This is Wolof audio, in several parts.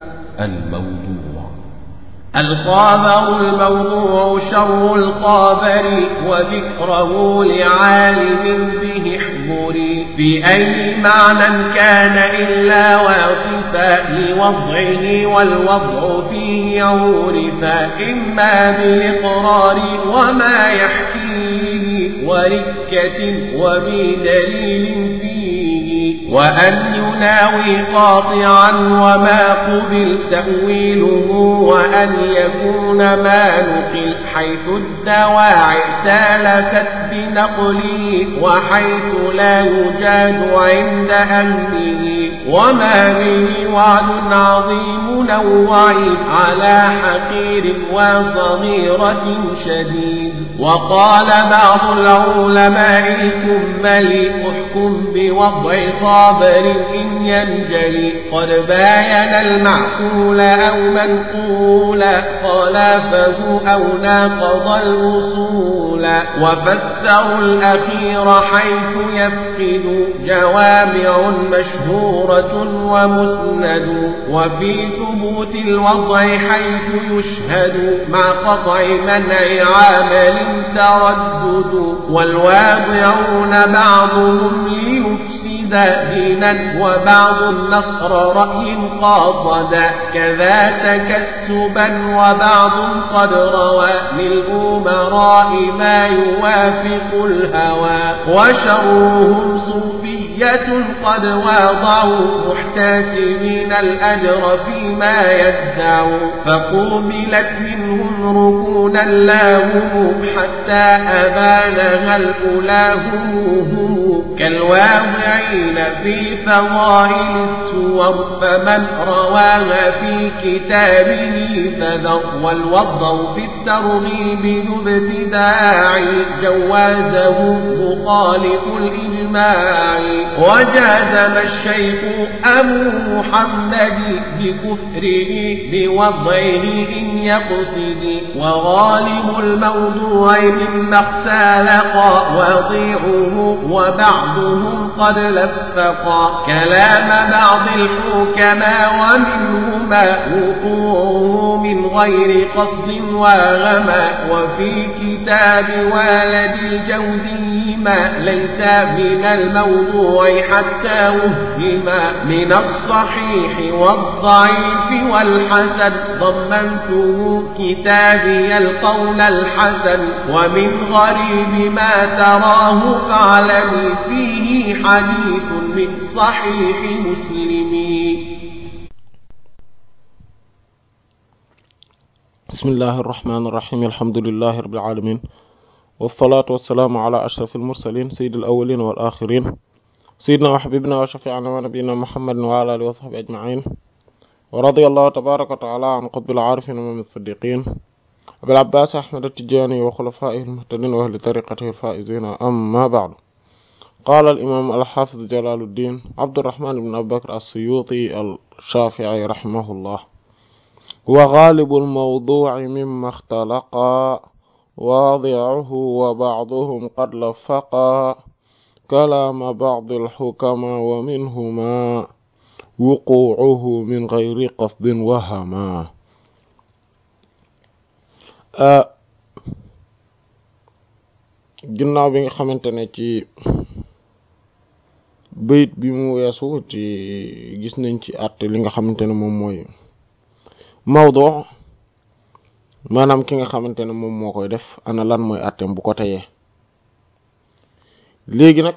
الموضوع الخابر الموضوع شر الخابر وذكره لعالم به احضري في أي معنى كان إلا واصفا لوضعه والوضع فيه عورفا إما بالإقرار وما يحكيه وركة وبدليل فيه وأن يناوي قاطعا وما قبل تأويله وأن يكون ما نقل حيث الدواعي سالكت بنقله وحيث لا يجاد عند أهله وما به وعد عظيم نوعي على حقير وصغيرة شديد وقال بعض العلماء الكمل احكم بوضع صابر إن ينجلي قد باين المعقول أو منقولا خلافه أو ناقض الوصول وفسروا الأخير حيث يفقد جوامع مشهورة ومسند وفي ثبوت الوضع حيث يشهد مع قطع منع عامل تردد والواضعون بعضهم ليفسد دينا وبعض النصر رأي قاصدا كذا تكسبا وبعض قد روى للأمراء ما يوافق الهوى وشرهم صوفية قد واضعوا محتسبين الأجر فيما يدعوا فقوبلت منهم ركونا لاهم حتى أبانها الأولى هم كالواضعين في فضائل السور فمن رواها في كتابه فذر والوضع في الترغيب ذو ابتداع جوازه مخالف الإجماع وجازم الشيخ أبو محمد بكفره بوضعه إن يقصد وغالب الموضوع مما اختلق وضيعه وبعضهم قد لفقا كلام بعض الحكماء ومنهما وقوعه من غير قصد وغما وفي كتاب والد الجوزي ما ليس من الموضوع حتى وهما من الصحيح والضعيف والحسن ضمنته كتابي القول الحسن ومن غريب ما تراه فاعلمي فيه حديث من صحيح مسلم بسم الله الرحمن الرحيم الحمد لله رب العالمين والصلاة والسلام على أشرف المرسلين سيد الأولين والآخرين سيدنا وحبيبنا وشفيعنا ونبينا محمد وعلى آله وصحبه أجمعين ورضي الله تبارك وتعالى عن قطب العارفين ومن الصديقين أبي العباس أحمد التجاني وخلفائه المهتدين وأهل طريقته الفائزين أما بعد قال الإمام الحافظ جلال الدين عبد الرحمن بن أبي بكر السيوطي الشافعي رحمه الله وغالب الموضوع مما اختلقا واضعه وبعضهم قد لفقا كلام بعض الحكماء ومنهما وقوعه من غير قصد وهما ginnaaw bi nga xamante ne ci bayit bi mu weesu ci gis nañ ci àtte li nga xamante ne moom mooy mawdu maanaam ki nga xamante ne moom moo koy def ana lan mooy àtteem bu ko teyee léegi nag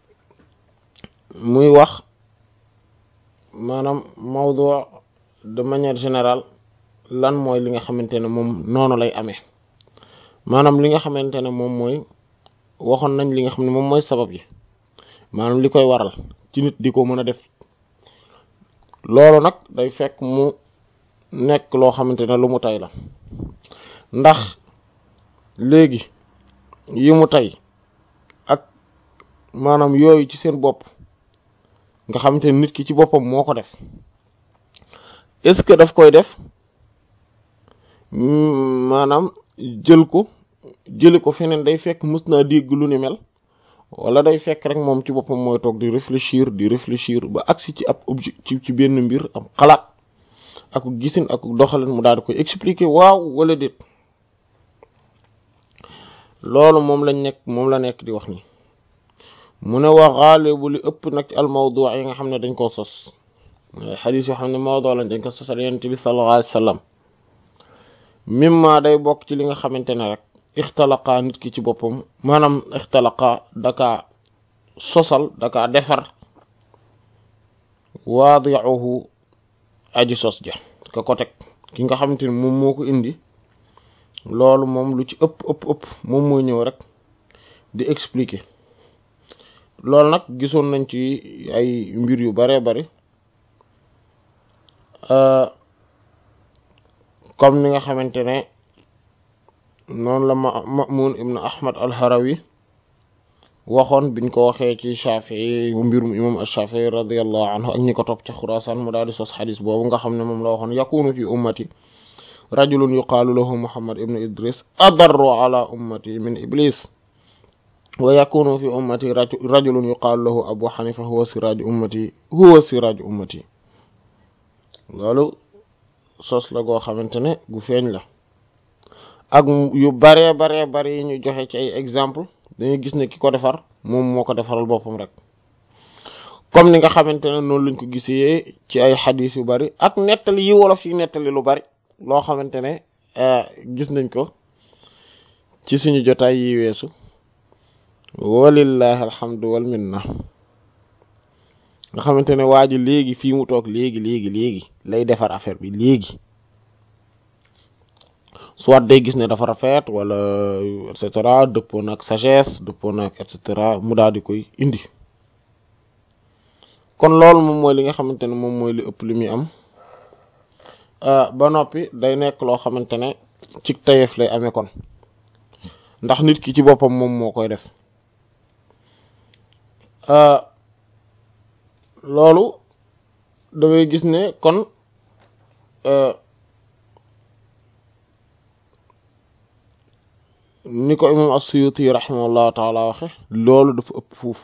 muy wax maanaam mawdu de manière générale lan mooy li nga xamante ne moom noonu lay amee maanaam li nga xamante ne moom mooy waxoon nañ li nga xam ne moom mooy sabab yi maanaam li koy waral ci nit di ko mën a def loolu nag day fekk mu nekk loo xamante ne lu mu tay la ndax léegi yi mu tay ak maanaam yooyu ci seen bopp nga xamante ne nit ki ci boppam moo ko def est-ce que daf koy def maanaam jël ko jëli ko feneen day fekk mës naa dégg lu ni mel wala day fekk rek moom ci boppam mooy toog di réfléchir di réfléchir ba agsi ci ab objet ci ci benn mbir am xalaat ak gisin ak doxalin mu daal di koy expliquer waaw wala déet loolu moom lañ nekk moom la nekk di wax ni mu ne wa xaalibu li ëpp nag al mawdu yi nga xam ne dañ koo sos xadis yoo xam ne mawdu lañ dañ ko sosal yonent bi sallallahu alayhi wa sallam mimma day bokk ci li nga xamante ne rek ixtalaqa nit ki ci boppam maanaam ixtalaqa daka sosal daka defar waadiuhu aji sos ja ka ko teg ki nga xamante ne moom moo ko indi loolu moom lu ci ëpp ëpp ëpp moom mooy ñëw rek di expliquer loolu nag gisoon nañ ci ay mbir yu baree bari comme ni nga xamante ne noonu la ma Ma'mun ibn Ahmad al-Harawi waxoon biñ ko waxee ci Shafi'i mbirum imam ash-Shafi'i radiyallahu anhu ak ñi ko topp ci Xuraasaan mu daal di sos xadis boobu nga xam ne moom la waxoon yakunu fi ummati rajulun yuqaalu lahu Muhammad ibn Idris adarru ala ummati min iblis wa yakunu fi ummati rajulun yuqaalu lahu Abu Hanifa huwa siraaju ummati huwa siraaju ummati loolu sos la goo xamante ne gu feeñ la ak yu baree baree bari yi ñu joxe ci ay exemple dañuy gis ne ki ko defar moom moo ko defaral boppam rek comme ni nga xamante ne noonu lañ ko gisee ci ay xadis yu bari ak nettali yi wolof yi nettali lu bari loo xamante ne gis nañ ko ci suñu jotaay yi weesu walillahi alhamdu wal minna nga xamante ne waa ji léegi fii mu toog léegi léegi léegi lay defar affaire bi léegi soit day gis ne dafa rafet wala et cetera dëppoo nag sagesse dëppoo nag et cetera mu daal di koy indi kon loolu moom mooy li nga xamante ne moom mooy li ëpp li muy am ba noppi day nekk loo xamante ne ci tayeef lay amee kon ndax nit ki ci boppam moom moo koy def loolu dangay gis ne kon ni ko imam as-Suyuti rahimahullahu taala waxe loolu dafa ëpp fuuf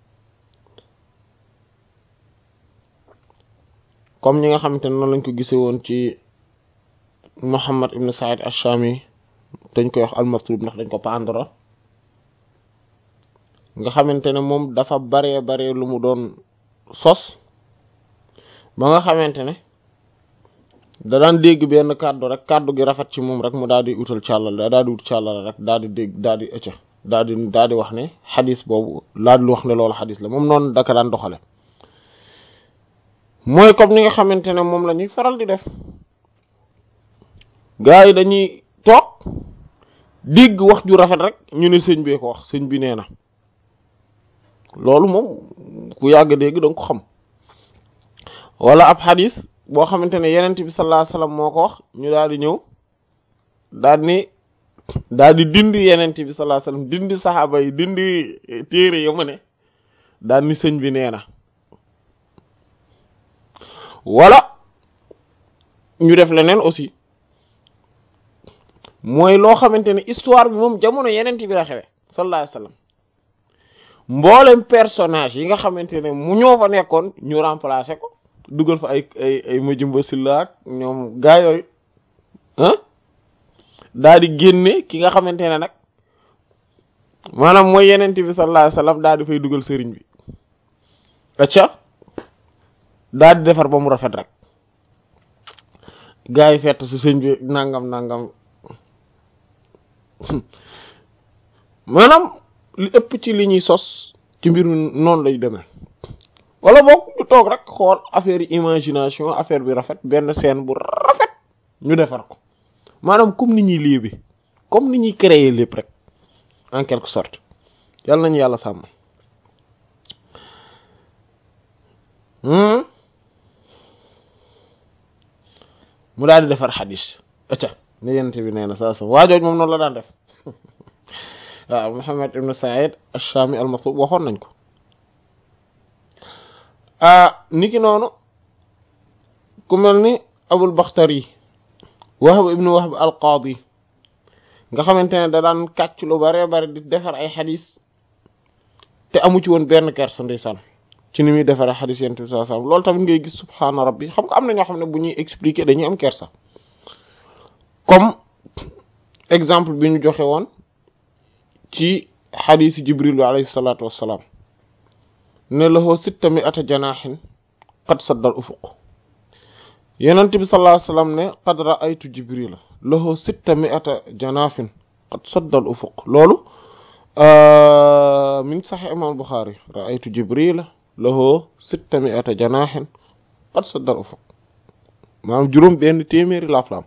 comme ñi nga xamante ne noonu lañ ko gisee woon ci Muhammad ibn Sa'id ash-Shami dañ koy wax al-Maslub ndax dañ ko pandra nga xamante ne moom dafa baree baree lu mu doon sos ba nga xamante ne da daan dégg benn kàddu rek kàddu gi rafet ci moom rek mu daal di utal càllal daal di ut càllal rek daal di dégg daal di ëcca daal di daal di wax ne xadis boobu laa di wax ne loolu xadis la moom noonu daka daan doxale mooy comme ni nga xamante ne moom la ñuy faral di def gars yi dañuy toog dégg wax ju rafet rek ñu ne sëñ bee ko wax sëñ bi nee na loolu moom ku yàgg dégg danga ko xam wala ab xadis boo xamante ne yenent bi sallallahu alayhi wasallam moo ko wax ñu daal di ñëw daal ni daal di dindi yenent bi sallallahu alayhi wasallam dindi saxaaba yi dindi téere ya mu ne daal ni sëñ bi nee na wala ñu def leneen aussi mooy loo xamante ne histoire bi moom jamono yenent bi la xewe sallallahu alayhi wasallam mboolem personnage yi nga xamante ne mu ñoo fa nekkoon ñu remplacer ko dugal fa ay ay ay Majumba Silla ak ñoom gaa yooyu ah daal di génne ki nga xamante ne nag maanaam mooy yenent bi sallallahu alayhi wasallam daal di fay dugal sëriñ bi acca daal di defar ba mu rafet rek gaa yi fett si sëñ bi nangam nangam maanaam li ëpp ci li ñuy sos ci mbir mi noonu lay demee wala boog ñu toog rek xool affaire yi imagination affaire bi rafet benn scène bu rafet ñu defar ko maanaam comme ni ñuy léebi comme ni ñuy créer lépp rek en quelque sorte yàlla nañu yàlla sàmm mu daal di defar xadis acca ne yenente bi nee na saa sa waajooj moom noonu la daan def waaw Muhammad ibn Sa'id ash-Shami al-Maslub waxoon nañ ko niki noonu ku mel ni Abul Bakhtari Wahb ibn Wahb al-Qadi nga xamante ne da daan kàcc lu bare bare di defar ay xadis te amu ci woon benn kersa ndeysaan ci ni muy defaree xadis yonent bi sallallahu alayhi wasallam loolu tamit ngay gis subhaana rabbi xam nga am na ñoo xam ne bu ñuy expliquer dañuy am kersa comme exemple bi ñu joxe woon ci xadiisi jibril bi alayhi salaatu wassalaam ne lahu sitta mi'ata janaahin qad saddal ufuq yonent bi sallallahu alayhi wasallam ne qad ra'aytu jibrila lahu sitta mi'ata janaafin qad saddal ufuq loolu mi ngi sax imam Bukhari ra'aytu jibrila lahu sitta mi'ata janaahin qad saddal ufuq maanaam juróom benn téeméeri laaf la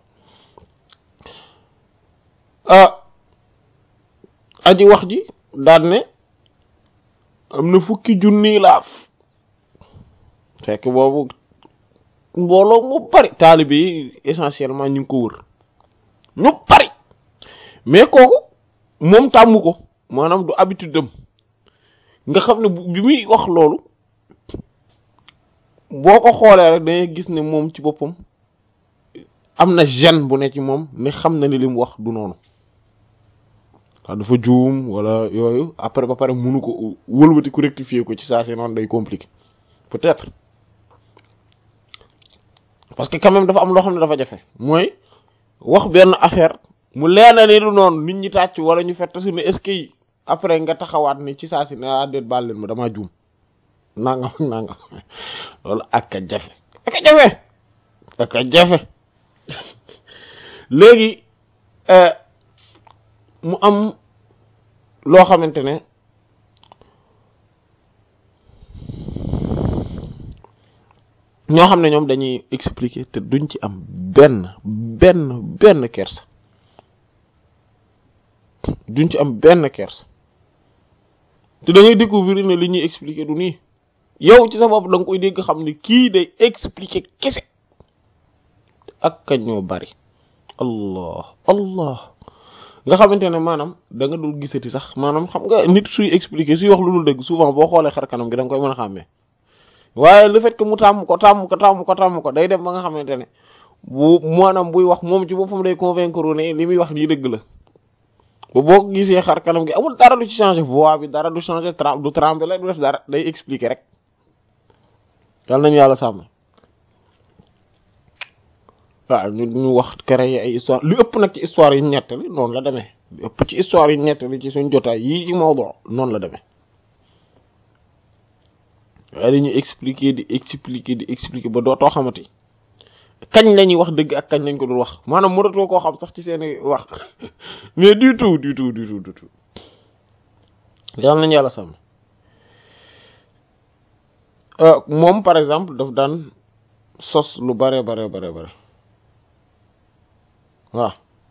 am aji wax ji daal ne am na fukki junniy laaf fekk boobu mbooloo mu bari taalibe yi essentiellement ñu ngi ko wër ñu bari mais kooku moom tàmmu ko maanaam du habitude dem nga xam ne bi muy wax loolu boo ko xoolee rek dangay gis ne moom ci boppam am na gêne bu ne ci moom ne xam na ni li mu wax du noonu waaw dafa juum wala yooyu après ba pare mënu ko wëlbati ku rectifier ko ci saa si noonu day compliqué peut-être parce que quand même dafa am loo xam ne dafa jafe mooy wax benn affaire mu leena ni du noonu nit ñi tàcc wala ñu fett su ne est-ce que après nga taxawaat ni ci saa si ne ah déet baal leen ma damaa juum nangam nangam loolu ak a jafe ak a jafe ak a jafe léegi mu am loo xamante ne ñoo xam ne ñoom dañuy expliquer te duñ ci am benn benn benn kersa duñ ci am benn kersa te da ngay découvrir ne li ñuy expliquer du nii yow ci sa bopp da nga koy dégg xam ne kii day expliquer kese ak kañ ñoo bari allah allah nga xamante ne maanaam da nga dul gisati sax maanaam xam nga nit suy expliquer suy wax lu dul dëgg souvent boo xoolee xar kanam gi da nga koy mën a xàmmee waaye le fait que mu tàmm ko tàmm ko tàmm ko tàmm ko day dem ba nga xamante ne bu maanaam buy wax moom ci boppam day convaincre ne li muy wax nii dëgg la ba boo ko gisee xar kanam gi amul dara du ci changer voix bi dara du changer tra du trembler du def dara day expliquer rek yàlla nañu yàlla sàmm waaw ñu ñu wax créer ay histoire li ëpp nag ci histoire yi ñettali noonu la demee li ëpp ci histoire yi ñettali ci suñ jotaay yii ci mawdu noonu la demee waaye dañuy expliquer di expliquer di expliquer ba dootoo xamati kañ la ñuy wax dëgg ak kañ lañ ko dul wax maanaam mënatoo koo xam sax ci seeni wax mais du tout du tout du tout du tout yàlla nañu yàlla sàmm moom par exemple daf daan sos lu bare bare bare bare waaw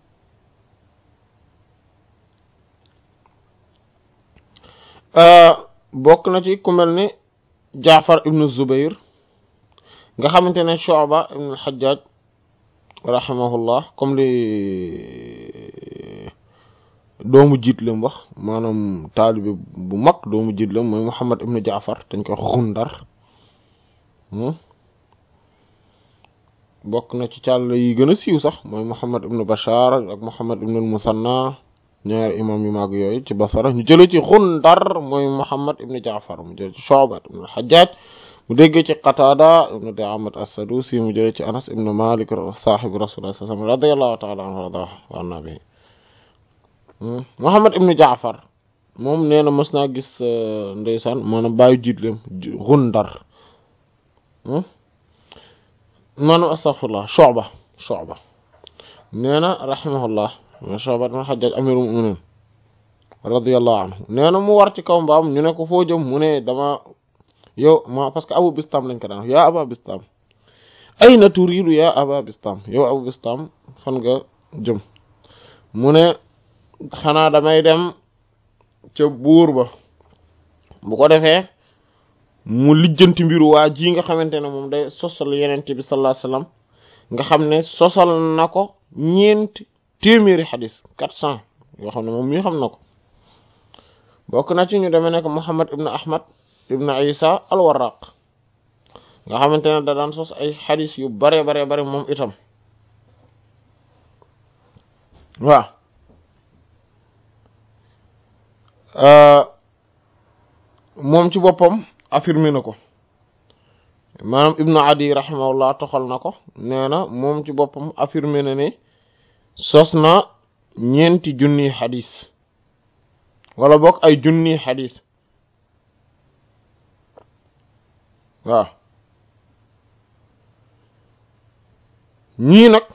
bokk na ci ku mel ni Jaafar ibnu Zubayr nga xamante ne Shu'ba ibnu al-Hajjaj rahimahullah comme li doomu jiit lam wax maanaam taalibe bu mag doomu jiit lam mooy Muhammad ibnu Jaafar dañ koy Xundar bokk na ci càll yi gën a siiw sax mooy Muhammad ibnu Bashar ak Muhammad ibnu al-Musanna ñaari imam yu mag yooyu ci Basra ñu jëlee ci Xundar mooy Muhammad ibnu Jaafar mu jëlee ci Shu'ba ibnu al-Hajjaj mu déggee ci Qatada ibnu Di'aamat as-Sadusi mu jëlee ci Anas ibnu Malik saahibu Rasulullah sallallahu alayhi wasallam radiyallahu ta'ala anhu wa anna bihi Muhammad ibnu Jaafar moom nee na mës naa gis ndeysaan maanaam bàyyi jiitlem Xundar maanaam astaghfirullah Shu'ba Shu'ba nee na rahimahullah Shu'ba ibn Hajjaj amirul mu'minin radiyallahu anhu nee na mu war ci kaw mbaam ñu ne ko foo jëm mu ne dama yow ma parce que Abu Bistam lañ ko daan yaa Aba Bistam ayna turiidu yaa Aba Bistam yow Abu Bistam fan nga jëm mu ne xanaa damay dem ca buur ba bu ko defee mu lijjanti mbiru waa ji nga xamante ne moom day sosal yenente bi sallallahu alayhi wasallam nga xam ne sosal na ko ñeenti téeméeri xadis quatre cent yoo xam ne moom mii xam na ko bokk na ci ñu demee nekk Muhammad ibn Ahmad ibn Isa al-Warraq nga xamante ne da daan sos ay xadis yu bare bare bare moom itam waaw moom ci boppam affirmé na ko maanaam ibnu adi rahimahullah toxal na ko nee na moom ci boppam affirmé na ne sos na ñeenti junni xadis wala bokk ay junni xadis waaw ñii nag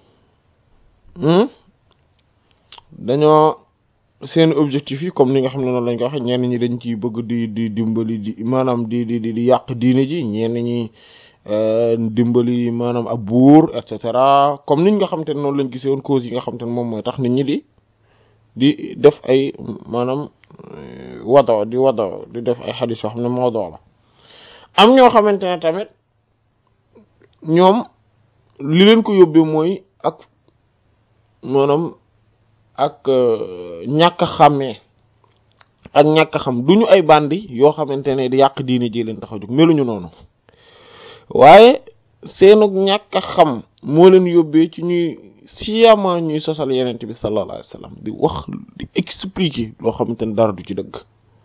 dañoo seen objectif yi comme ni nga xam ne noonu lañ ko waxe ñenn ñi dañ ciy bëgg di di dimbali di maanaam di di di yàq diine ji ñenn ñi dimbali maanaam ab buur et cetera comme niñ nga xam te ne noonu lañ gisee woon cause yi nga xam te ne moom mooy tax nit ñi di di def ay maanaam wado di wado di def ay xadis yoo xam ne moo doo la am ñoo xamante ne tamit ñoom li leen ko yóbbee mooy ak maanaam ak ñàkk a xàmmee ak ñàkk a xam duñu ay bandi yoo xamante ne di yàq diine ji leen tax a jóg meluñu noonu waaye seenug ñàkk a xam moo leen yóbbee ci ñuy siyama ñuy sosal yenent bi sallallahu alayhi wasallam di wax di expliquer loo xamante ne dara du ci dëgg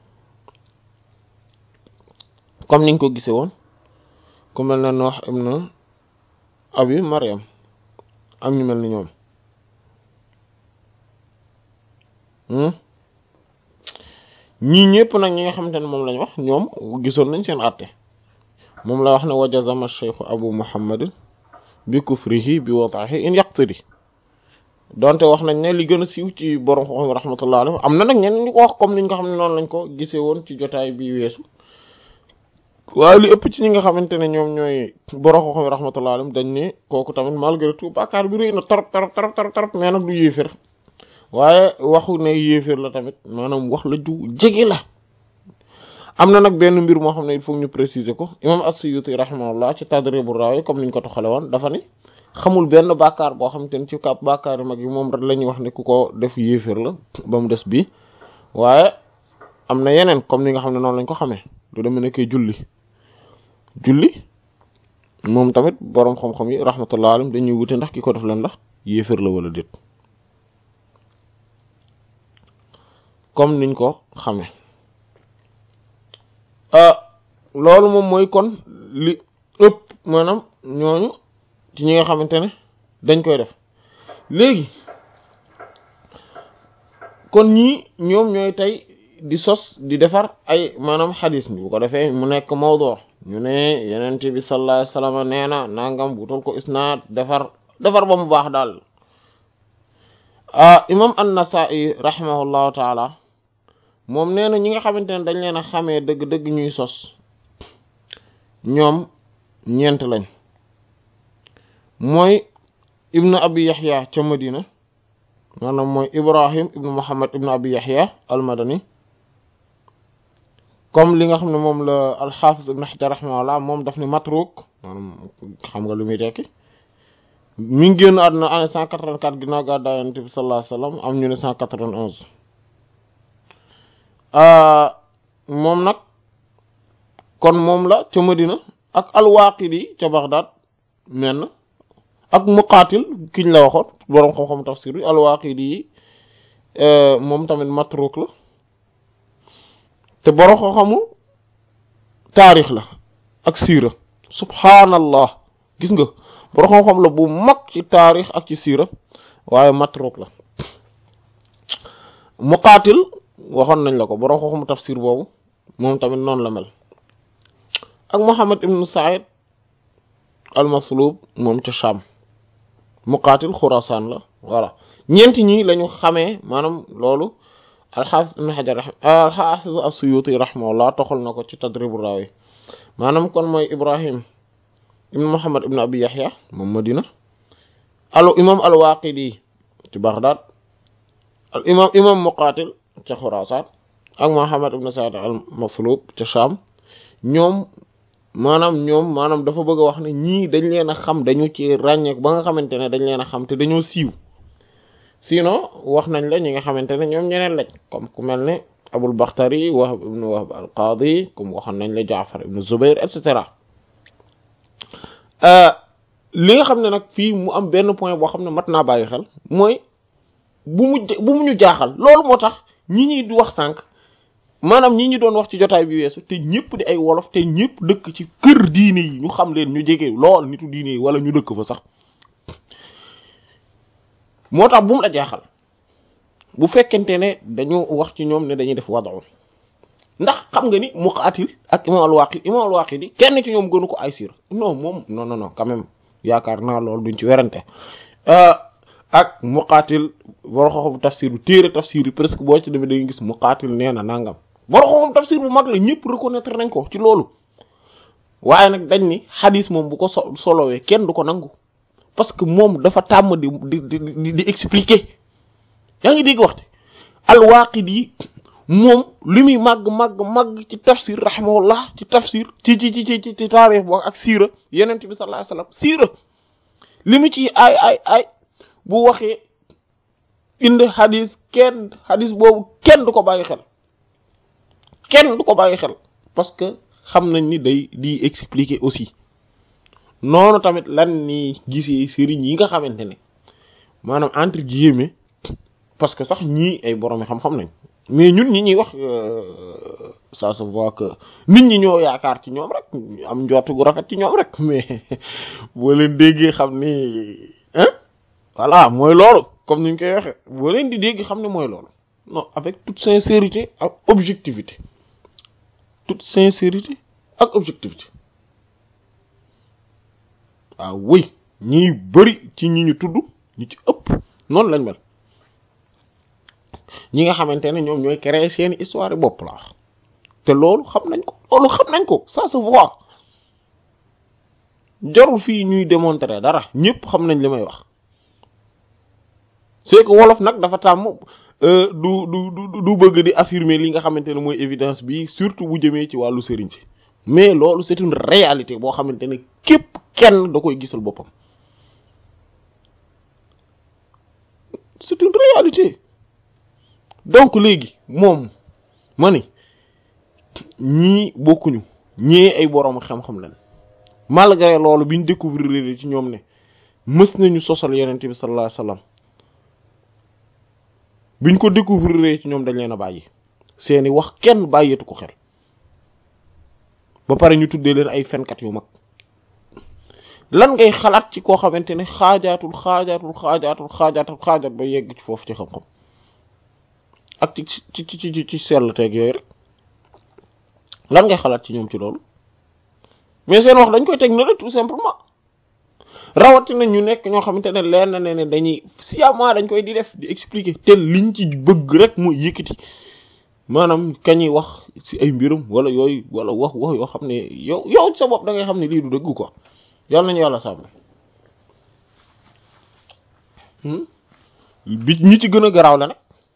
comme niñ ko gisee woon ku mel ne Nuh ibn Abi Maryam am ñu mel ni ñoom ñii ñëpp nag ñi nga xamante ne moom lañ wax ñoom gisoon nañ seen àtte moom la wax ne wajazama cheikhu abu muhammadin bi kufrihi bi wadahi in yaqtiri donte wax nañ ne li gën a siiw ci borom xoxom rahmatullah alayhi am na nag ñenn ñu ko wax comme niñ ko xam ne noonu lañ ko gisee woon ci jotaay bi weesu waaye li ëpp ci ñi nga xamante ne ñoom ñooy borom xoxom rahmatullah alayhi dañ ne kooku tamit malgré tout bàkkaar bi rëy na torop torop torop torop torop mais nag du yéefér waaye waxu ne yéeféer la tamit maanaam wax la ju jege la am na nag benn mbir moo xam ne il faut ñu préciser ko imam as-Suyuti rahimahullah ci Tadribur Rawi comme niñ ko toxale woon dafa ne xamul benn bàkkaar boo xam te ne ci kap bàkkaar yu mag yi moom rek la ñuy wax ne ku ko def yéeféer la ba mu des bii waaye am na yeneen comme ni nga xam ne noonu lañ ko xamee lu demee nekkee julli julli moom tamit boroom xam-xam yi rahmatullah alayhim dañuy wute ndax ki ko def lan la yéeféer la wala déet comme niñ ko xamee loolu moom mooy kon li ëpp maanaam ñooñu ci ñi nga xamante ne dañ koy def léegi kon ñii ñoom ñooy tey di sos di defar ay maanaam xadis bi bu ko defee mu nekk mawdu ñu ne yenente bi sallallahu alayhi wasallam nee na nangam wutal ko isnaad defar defar ba mu baax daal imam an-Nasa'i rahimahullahu taala moom nee na ñi nga xamante ne dañ leen a xamee dëgg-dëgg ñuy sos ñoom ñeent lañ mooy ibnu abi yaxya ca madina maanaam mooy ibrahim ibnu muhammad ibnu abi yaxya almadani comme li nga xam ne moom la alxaafis ibnu xajar rahimahullah moom daf ni matruk maanaam xam nga lu muy tekki mi ngi génn àdduna année cent quatre-vingt-quatre ginnaaw gàddaay Yonent bi sallallahu alayhi wasallam am ñu ne cent quatre-vingt-onze moom nag kon moom la ca Madina ak al-Waaqidi ca Baghdad menn ak Muqaatil kiñ la waxoon boroom xam-xam tafsir bi al-Waaqidi yi moom tamit matruk la te boroom xam-xamu taarix la ak siira subhaanallah gis nga boroom xam-xam la bu mag ci taarix ak ci siira waaye matruk la Muqaatil waxoon nañ la ko boroom xam-xamu tafsir boobu moom tamit noonu la mel ak Muhammad ibn Sa'id al-Maslub moom ca Sham Muqaatil Xurasaan la voilà ñeenti ñi lañu xamee maanaam loolu al-Hafiz ibn Hajar al-Hafiz as-Suyuti rahimahullah toxal na ko ci Tadrib ar-Rawi maanaam kon mooy Ibrahim ibn Muhammad ibn Abi Yahya moom Madina al imam al-Waqidi ci Baghdad al imam imam Muqaatil ca Xurasaan ak Muhammad ibn Sa'id al-Maslub ca Sham ñoom maanaam ñoom maanaam dafa bëgg a wax ne ñii dañ leen a xam dañu ci ràññeek ba nga xamante ne dañ leen a xam te dañoo siiw sinon wax nañ la ñi nga xamante ne ñoom ñeneen lañ comme ku mel ne Abul Bakhtari Wahb ibn Wahb al-Qadi comme waxoon nañ la Jaafar ibn Zubayr et cetera li nga xam ne nag fii mu am benn point boo xam ne mat naa bàyyi xel mooy bu mu bu mu ñu jaaxal loolu moo tax ñi ñuy di wax sànq maanaam ñi ñu doon wax ci jotaay bi weesu te ñëpp di ay wolof te ñëpp dëkk ci kër diine yi ñu xam leen ñu jege lool nitu diine yi wala ñu dëkk fa sax moo tax bu mu la jaaxal bu fekkente ne dañu wax ci ñoom ne dañuy def wadaw ndax xam nga ni Muqaatil ak imam al-Waaqidi imam al-Waaqidi kenn ci ñoom gënu ko ay siira non moom non non non quand même yaakaar naa loolu duñ ci werante ak Muqaatil boro xoxom tafsir bu téere tafsir yi presque boo ci demee da nga gis Muqaatil nee na nangam boro xoxom tafsir bu mag la ñëpp reconnaître nañ ko ci loolu waaye nag dañ ni xadis moom bu ko so solowee kenn du ko nangu parce que moom dafa tàmm di di di di expliquer yaa ngi dégg waxte al-Waaqidi moom li muy màgg màgg màgg ci tafsir rahimahullah ci tafsir ci ci ci ci ci taarix boo ak siira yenent bi sallallahu alayhi wasallam siira li mu ci ay ay ay bu waxee indi xadis kenn xadis boobu kenn du ko bàyyi xel kenn du ko bàyyi xel parce que xam nañ ni day di expliquer aussi noonu tamit lan ni gisee sëriñ yi nga xamante ne maanaam entre guillemets parce que sax ñii ay borom xam-xam nañ mais ñun ñi ñuy wax ça se voit que nit ñi ñoo yaakaar ci ñoom rek am njort gu rafet ci ñoom rek mais boo leen déggee xam ni hein voilà mooy loolu comme ni ñu koy waxee boo leen di dégg xam ne mooy loolu non avec toute sincérité ak objectivité toute sincérité ak objectivité waaw wëy ñiy bari ci ñi ñu tudd ñi ci ëpp noonu lañ mel ñi nga xamante ne ñoom ñooy créer seeni histoire bopp la wax te loolu xam nañ ko loolu xam nañ ko ça se voit jarul fii ñuy démontrer dara ñëpp xam nañ li may wax c'est que wolof nag dafa tàmm du du du du bëgg di affirmer li nga xamante ne mooy évidence bi surtout bu jëmee ci wàllu sëriñ si mais loolu c'est une réalité boo xamante ne képp kenn da koy gisal boppam c'est une réalité donc léegi moom ma ni ñii bokkuñu ñee ay borom xam-xam lañ malgré loolu biñ découvrir ci ñoom ne mës nañu sosal yonent bi sallallahu alayhi wasallam biñ ko découvrir ci ñoom dañ leen a bàyyi seeni wax kenn bàyyeetu ko xel ba pare ñu tuddee leen ay fenkat yu mag lan ngay xalaat ci koo xamante ne xaajaatul xaajaatul xaajaatul xaajaatul xaajaat ba yegg ci foofu ci xam-xam ak ci ci ci ci ci sell teeg yooyu rek lan ngay xalaat ci ñoom ci loolu mais seen wax dañ koy teg na rek tout simplement rawatina ñu nekk ñoo xamante ne leer na ne ne dañuy sciemment dañ koy di def di expliquer te liñ ci bëgg rek mooy yëkkati maanaam kañuy wax ci ay mbirum wala yooyu wala wax wax yoo xam ne yow yow sa bopp da ngay xam ne lii du dëgg quoi yàlla nañu yàlla sàmm bi ñi ci gën a garaaw la nag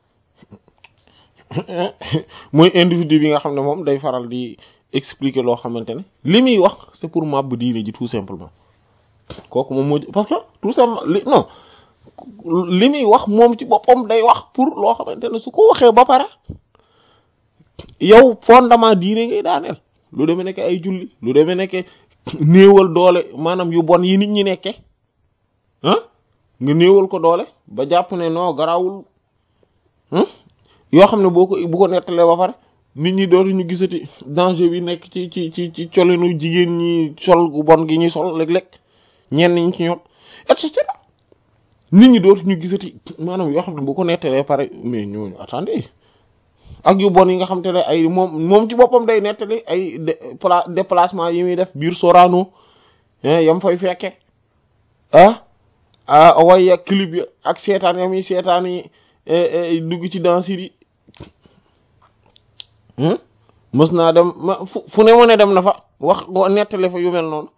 mooy individu bi nga xam ne moom day faral di expliquer loo xamante ne li muy wax c'est pour màbb diine ji tout simplement kooku moom moo parce que tout simplement li non li muy wax moom ci boppam day wax pour loo xamante ne su ko waxee ba pare yow fondement diine ngay daaneel lu demee nekk ay julli lu demee nekk néewal doole maanaam yu bon yi nit ñi nekke ah nga néewal ko doole ba jàpp ne non garawul yoo xam ne boo ko bu ko nettalee ba pare nit ñi dootu ñu gisati danger bi nekk ci ci ci ci colinu jigéen ñi sol gu bon gi ñuy sol léeg-léeg ñenn ñi ci ñoom et cetera nit ñi dootu ñu gisati maanaam yoo xam ne bu ko nettalee pare mais ñooñu attendez ak yu bon yi nga xam te ne ay moom moom ci boppam day nettali ay déplacement yi muy def biir Sorano yam fay fekke ah ah way ak clip yi ak seetaan yam yi seetaan yi dugg ci danse yi mës naa dem ma fu ne ma ne dem na fa wax nettali fa yu mel noonu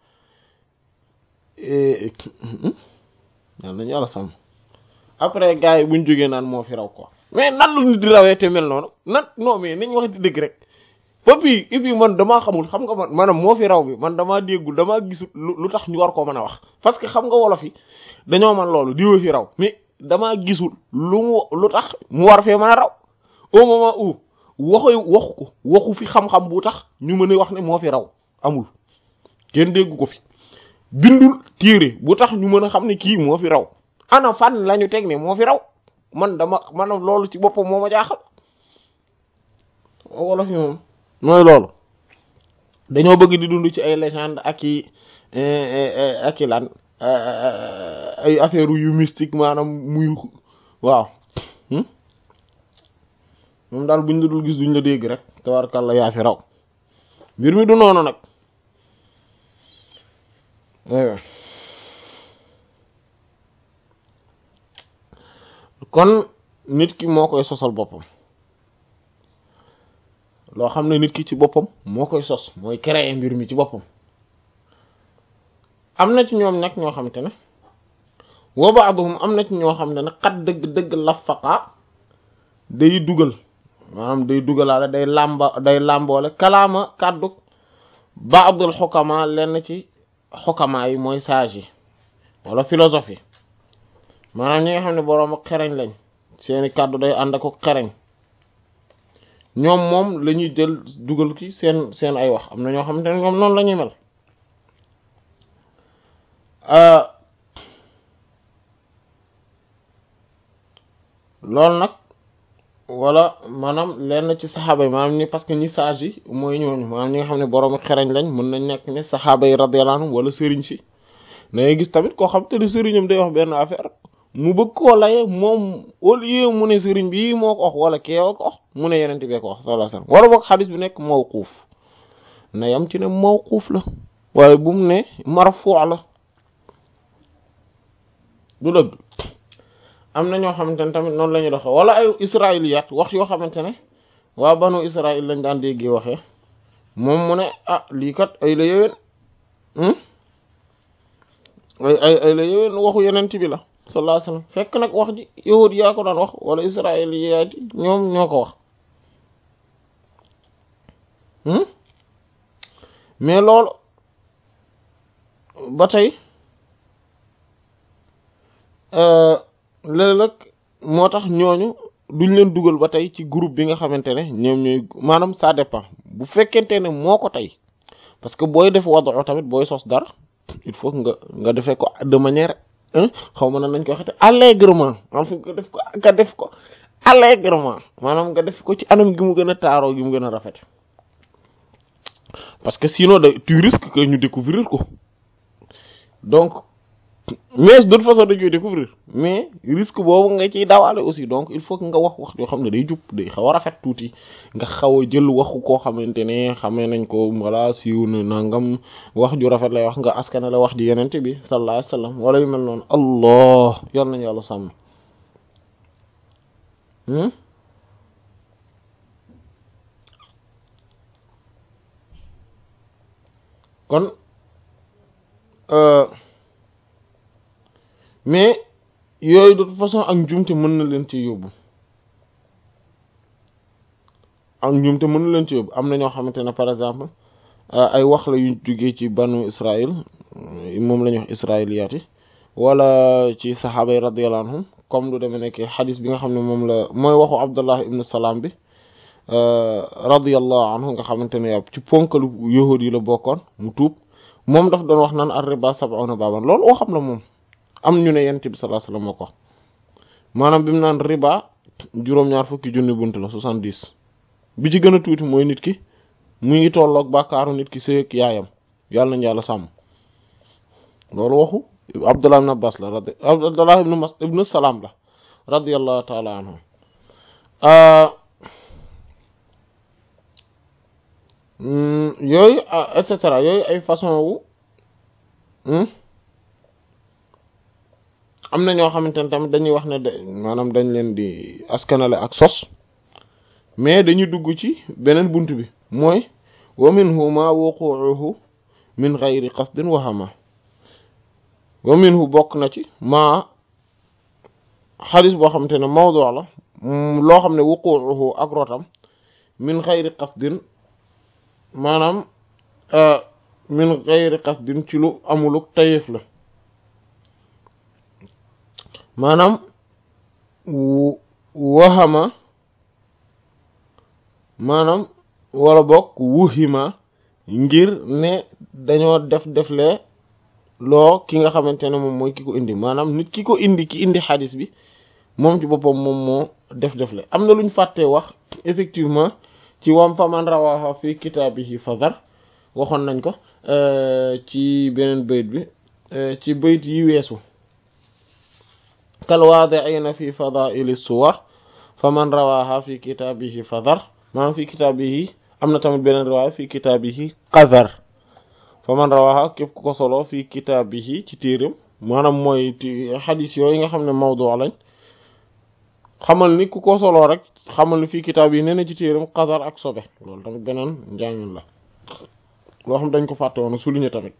yal nañu yàlla sàmm après gars yi buñ jógee naan moo fi raw quoi mais nan lu nit di rawee te mel noonu nan non mais nañ wax di dëgg rek ba puis et puis man damaa xamul xam nga man maanaam moo fi raw bi man damaa déggul damaa gisul lu tax ñu war koo mën a wax parce que xam nga wolof yi dañoo man loolu diwa fi raw mais damaa gisul lu mu lu tax mu war fee mën a raw au moment où waxu waxu ko waxu fi xam-xam bu tax ñu mën a wax ne moo fi raw amul kenn déggu ko fi bindul téere bu tax ñu mën a xam ne kii moo fi raw ana fan lañu teg ne moo fi raw man dama man loolu ci boppam moo ma jaaxal wolof yi moom mooy loolu dañoo bëgg di dund ci ay légende ak i ak i lan ay affaire yu mystique maanaam muy waaw moom daal buñ la dul gis duñ la dégg rek tabarkàlla yaa fi raw mbir mi du noonu nag kon nit ki moo koy sosal boppam loo xam ne nit ki ci boppam moo koy sos mooy créer mbir mi ci boppam am na ci ñoom nag ñoo xamante ne wa ba'dhum am na ci ñoo xam ne nag xat dëgg dëgg lafaqa day dugal maanaam day dugalaale day làmba day làmboole kalaama kàddu ba'dul xukama lenn ci xukama yi mooy sage yi wala philosophie maanaam ñi nga xam ne boroom ak xereñ lañ seeni kàddu day ànd ak xereñ ñoom moom la ñuy jël dugal ci seen seen ay wax am na ñoo xamante ne ñoom noonu la ñuy mel loolu nag wala maanaam lenn ci saxaaba yi maanaam ni parce que ñi sage yi mooy ñooñu maanaam ñi nga xam ne borom xereñ lañ mën nañ nekk ne saxaaba yi radiyallahu anhum wala sëriñ si da ngay gis tamit koo xam te ne sëriñam day wax benn affaire mu bëgg koo laye moom au lieu mu ne sëriñ bi moo ko wax wala keewa ko wax mu ne yeneen bee ko wax sallallahu alayhi wasallam wala boog xadis bi nekk mawquuf na yam ci ne mawquuf la waaye bu mu ne marfu la du dëgg am na ñoo xamante ne tamit noonu la ñuy doxee wala ay israiliyat wax yoo xamante ne waa banu israil lañ daan déggee waxee moom mu ne ah lii kat ay la yowén ay ay ay la yowén waxu yeneen bi la sallallahu alayhi wasallam fekk nag wax ji yahud yaa ko daan wax wala israiliyat yi ñoom ñoo ko wax mais loolu ba tey léeg-léeg moo tax ñooñu duñ leen dugal ba tey ci groupe bi nga xamante ne ñoom ñooy maanaam ça dépend bu fekkente ne moo ko tey parce que booy def wadu tamit booy sos dara il faut nga nga defee ko de manière xaw ma nan nañ ko waxete allègrement en fait nga def ko nga def ko allègrement maanaam nga def ko ci anam gi mu gën a taaroo gi mu gën a rafet parce que sinon da tu risques que ñu découvrir ko donc mais de toute façon dañuy découvrir mais risque boobu nga ciy dawaale aussi donc il faut que nga wax wax yoo xam ne day jub day xaw a rafet tuuti nga xaw a jël waxu koo xamante ne xamee nañ ko wala siiw na nangam wax ju rafet lay wax nga askane la wax ji yenente bi sallallahu alayhi wasallam wala yu mel noonu allah yor nañu yàlla sàmm kon mais yooyu de toute façon ak njumte mën na leen ci yóbbu ak njumte mën na leen ci yóbbu am na ñoo xamante ne par exemple ay wax la yu jógee ci banu Israël moom la ñuy wax israéliyaat yi wala ci saxaaba yi radiyallahu anhum comme lu demee nekk xadis bi nga xam ne moom la mooy waxu Abdullah ibn Salaam bi radiyallahu anhu nga xamante ne yow ci ponkalu yahuud yi la bokkoon mu tuub moom daf doon wax naan ar-riba sab'una baaban loolu waxam la moom am ñu ne yent bi sallallahu alayhi wasallam moo ko maanaam bi mu naan riba juróom-ñaar fukki junni bunt la soixante-dix bi ci gën a tuuti mooy nit ki mu ngi tolloog bàkkaaru nit ki sëy ak yaayam yàlla nañ yàlla sàmm loolu waxu Abdullah ibn Abbas la radi Abdullah ibn Mas ibn Salaam la radiyallahu ta'ala anhu yooyu et cetera yooyu ay façon wu am na ñoo xamante ne tamit dañuy wax ne de maanaam dañ leen di askanale ak sos mais dañuy dugg ci beneen bunt bi mooy wa minhu ma wuquuhu min ghayri qasdin wahama wa minhu bokk na ci ma xadis boo xamante ne mawdu la loo xam ne wuquuhu ak rotam min ghayri qasdin maanaam min ghayri qasdin ci lu amuluk tayef la maanaam waxama maanaam wala bokk wuhima ngir ne dañoo def deflee loo ki nga xamante ne moom mooy ki ko indi maanaam nit ki ko indi ki indi xadis bi moom ci boppam moom moo def defle am na lu ñu fàttee wax effectivement ci wam fa man rawaha fi kitaabihi fadar waxoon nañ ko ci beneen bayt bi ci bayt yi weesu kal waadi'ina fi fadaili suwar fa man rawaha fi kitaabihi fadar maanaam fi kitaabihi am na tamit beneen riwaaya fi kitaabihi qadar fa man rawaha képp ku ko solo fi kitaabihi ci téeram maanaam mooy xadis yooyu nga xam ne mawdu lañ xamal ni ku ko solo rek xamal ni fii kitaab yi nee na ci téeram qadar ak sobe loolu tamit beneen njàngin la loo xam dañ ko fàtte woon souligner tamit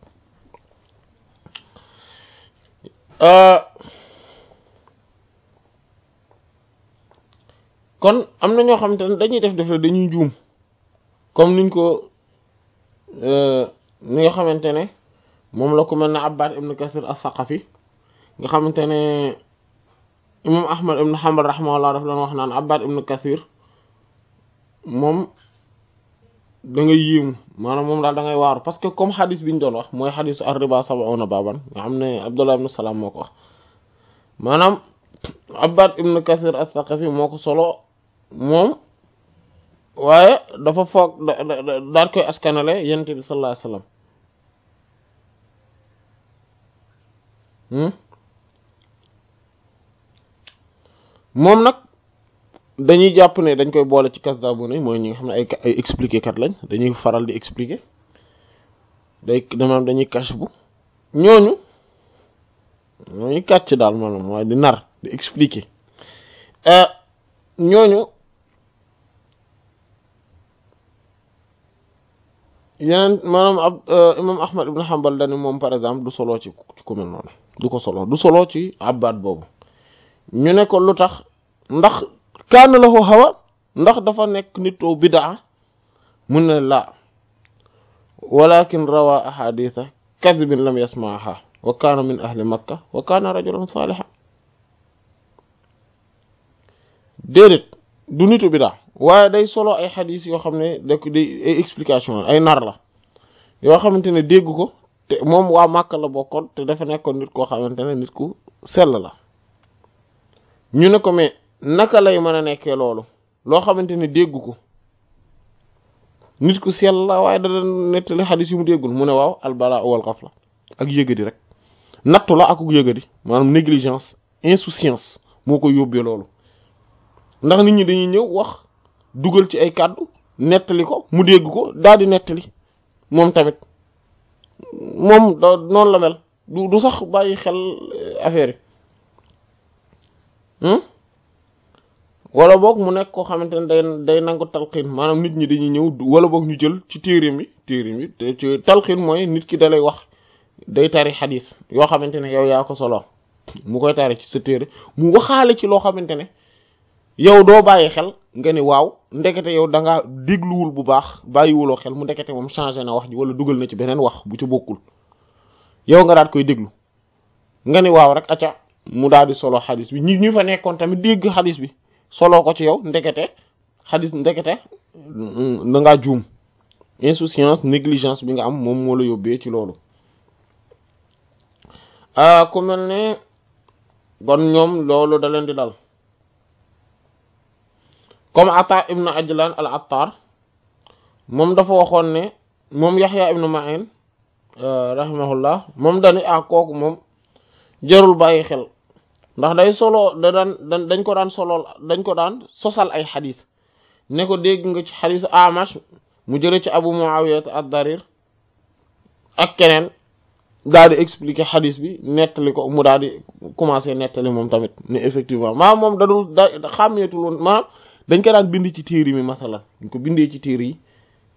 kon am na ñoo xamante ne dañuy def def la dañuy juum comme niñ ko ni nga xamante ne moom la ko mel ne Abbad ibn Kasir as-Saqafi nga xamante ne imam Ahmad ibn Hanbal rahimahullah daf doon wax naan Abbad ibn Kasir moom da ngay yéemu maanaam moom daal da ngay waaru parce que comme xadis bi ñu doon wax mooy xadisu ar-riba sab'una baban nga xam ne Abdullah ibn Salam moo ko wax maanaam Abbad ibn Kasir as-Saqafi moo ko solo moom waaye dafa foog daal koy askanale yonent bi sallallahu alayhi wasallam moom nag dañuy jàpp ne dañ koy boole ci kasdaabu ne mooy ñi nga xam ne ay ay expliquer kat lañ dañuy faral di expliquer day maanaam dañuy cache bu ñooñu ñooñu kàcc daal maanaam waaye di nar di expliquer ñooñu yeneen maanaam ab imam ahmad ibn hanbal dani moom par exemple du solo ci ci ku mel noonu du ko solo du solo ci abbaat boobu ñu ne ko lu tax ndax kaana lahu hawa ndax dafa nekk nitoo bidaa mun ne laa walakin rawa ahaditha kadibin lam yasmaaha wa kaana min ahli makka wa kaana rajulan saaliha déedéet du nitu bidaa waaye day solo ay xadis yoo xam ne da ko day ay explication ay nar la yoo xamante ne dégg ko te moom waa Màkka la bokkoon te dafa nekkoon nit koo xamante ne nit ku sell la ñu ne ko mais naka lay mën a nekkee loolu loo xamante ne dégg ko nit ku sell la waaye da doon nettali xadis yu mu déggul mu ne waaw albala wal ghafla ak yëgadi rek nattu la ak yëgadi maanaam négligence insouciance moo ko yóbbee loolu ndax nit ñi dañuy ñëw wax dugal ci ay kàddu nettali ko mu dégg ko daal di nettali moom tamit moom da noonu la mel du du sax bàyyi xel affaire yi wala boog mu nekk koo xamante ne day day nangu talxiin maanaam nit ñi dañuy ñëw wala boog ñu jël ci téere mi téere mi te ci talxiin mooy nit ki dalay wax day tari xadis yoo xamante ne yow yaa ko solo mu koy tari ci sa téere mu waxaale ci loo xamante ne yow doo bàyyi xel nga ni waaw ndekete yow da ngaa dégluwul bu baax bàyyiwuloo xel mu ndekete moom changé na wax ji wala dugal na ci beneen wax bu ci bokkul yow nga daat koy déglu nga ni waaw rek acca mu daal di solo xadis bi ñi ñu fa nekkoon tamit dégg xadis bi solo ko ci yow ndekete xadis ndekete da ngaa juum insouciance négligence bi nga am moom moo la yóbbee ci loolu ku mel ne bon ñoom loolu da leen di dal comme Ata ibn Ajlan al Attar moom dafa waxoon ne moom Yaxya ibn Ma'in rahimahullah moom dani ah kooku moom jarul bàyyi xel ndax day solo da daan dañ ko daan solool dañ ko daan sosal ay xadis ne ko dégg nga ci xadis Amash mu jële ci Abu Muawiya ad-Darir ak keneen daal di expliquer xadis bi nettali ko mu daal di commencer nettali moom tamit ne effectivement maanaam moom dadul da xàmmeetul woon maanaam dañ ko daan bind ci téere mi masalan dañ ko bindee ci téere yi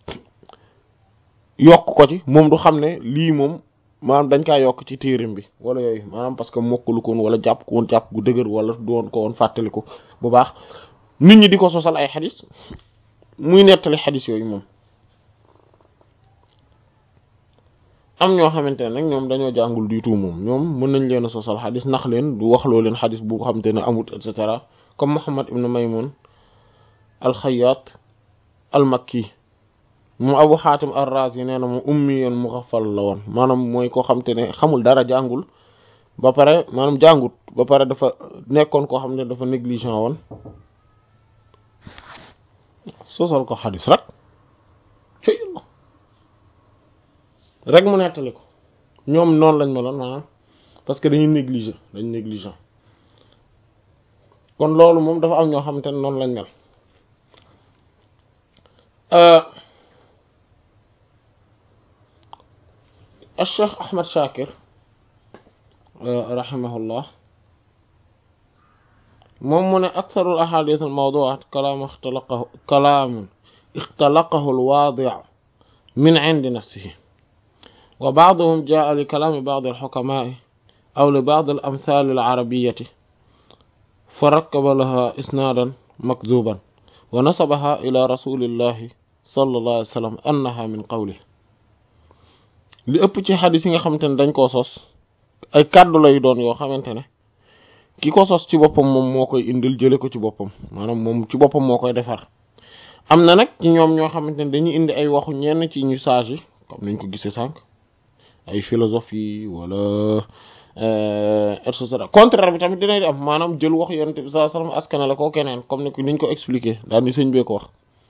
yokk ko ci moom du xam ne lii moom maanaam dañ kaa yokk ci téerim bi wala yooyu maanaam parce que mokkalu ko woon wala jàpp ko woon jàpp gu dëgër wala doon ko woon fàttaliku bu baax nit ñi di ko sosal ay xadis muy nettali xadis yooyu moom am ñoo xamante ne nag ñoom dañoo jàngul du tout moom ñoom mën nañ leen a sosal xadis nax leen du waxloo leen xadis bu xamante ne amut et cetera comme Muhammad ibn Maymun alxayaat almakki moom abu xaatim ar-razi nee na moom ummiyan mughaffal la woon maanaam mooy koo xam te ne xamul dara jàngul ba pare maanaam jàngut ba pare dafa nekkoon koo xam ne dafa négligent woon sosal ko xadis rek ci yàlla rek mu nettali ko ñoom noonu lañ meloon maanaam parce que dañuy négliger dañ négligent kon loolu moom dafa am ñoo xamante ne noonu lañ mel Cheikh Ahmad Shakir rahimahullah moom mu ne aktharul ahadith al mawdu'at kalaam ixtalaqahu kalaamun ixtalaqahu al waadi' min 'indi nafsihi wa ba'duhum jaa'a li kalaami ba'd al hukamaa'i aw li ba'd al amthaal al arabiyyati fa rakkaba laha isnaadan makdhuuban wa nasabaha ila rasulillahi sallallahu alayhi wa sallam annaha min qawlihi li ëpp ci xadis yi nga xamante ne dañ koo sos ay kàddu lay doon yoo xamante ne ki ko sos ci boppam moom moo koy indil jële ko ci boppam maanaam moom ci boppam moo koy defar am na nag ci ñoom ñoo xamante ne dañuy indi ay waxu ñenn ci ñu sage yi comme nañ ko gisee sànq ay philosophie wala et cetera contraire bi tamit dinay am maanaam jël wax yonent bi sallallahu alayhi wasallam askanale ko keneen comme ni niñ ko expliqué daal di sëñ bee ko wax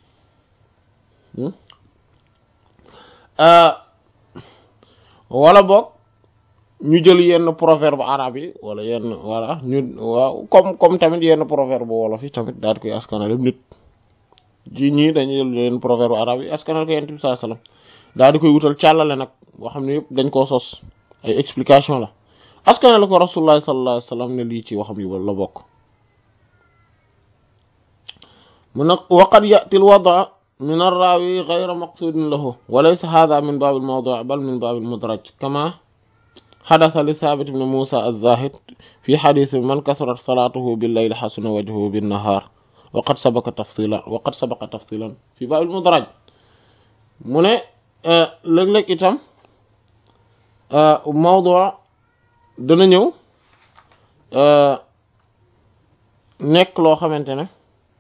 wala boog ñu jël yenn proverbe arabe yi wala yenn voilà ñu waaw comme comme tamit yenn proverbe wolof yi tamit daal di koy askanale nit ji ñii dañuy jël yenn proverbe arabe yi askanale ko yonent bi sallallahu alayhi wasallam daal di koy wutal càllale nag boo xam ne yëpp dañ koo sos ay explication la askanale ko rasulullah sallallahu alayhi wasallam ne lii ci waxam yi la bokk mu nag waqad ya'ti al-wada' min ar-rawi ghayra maqsudin lahu wa laysa hadha min bab al-mawdu' bal min bab al-mudraj kama hadatha li Thabit ibn Musa az-Zahid fi hadith man kathurat salatuhu bil-layli hasuna wajhuhu bin-nahar wa qad sabaqa tafsilan wa qad sabaqa tafsilan fi bab al-mudraj mu ne léeg-léeg itam mawdu' dana ñëw nekk loo xamante ne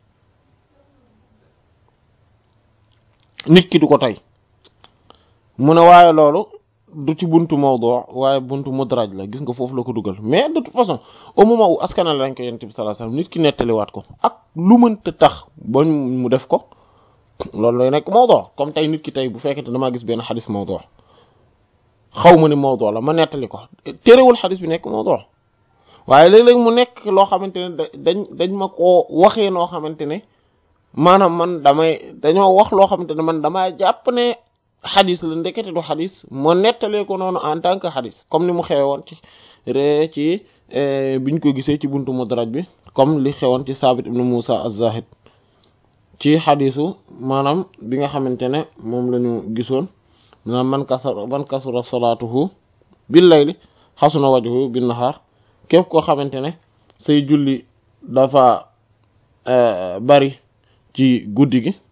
nit ki du ko tey mu ne waaye loolu du ci buntu mawdu waaye buntu mudraj la gis nga foofu la ko dugal mais de toute façon au moment où askanal lañ ko yonent bi sallallahu alayhi wasallam nit ki nettaliwaat ko ak lu mënta tax ba mu def ko loolu lay nekk mawdu comme tey nit ki tey bu fekkente damaa gis benn xadis mawdu xaw ma ni mawdu la ma nettali ko terewul xadis bi nekk mawdu waaye léeg-léeg mu nekk loo xamante ne dañ dañ ma koo waxee noo xamante ne maanaam man damay dañoo wax loo xamante ne man damaa jàpp ne xadis la ndekete du xadis moo nettalee ko noonu en tant que xadis comme ni mu xewe woon ci re ci biñ ko gisee ci buntu mudraj bi comme li xewoon ci Sabit ibn Musa az-Zahid ci xadisu maanaam bi nga xamante ne moom la ñu gisoon maanaam man kasura man kasura salaatuhu bil layli xasuna wajhu bin nahaar képp koo xamante ne say julli dafa bari ci guddi gi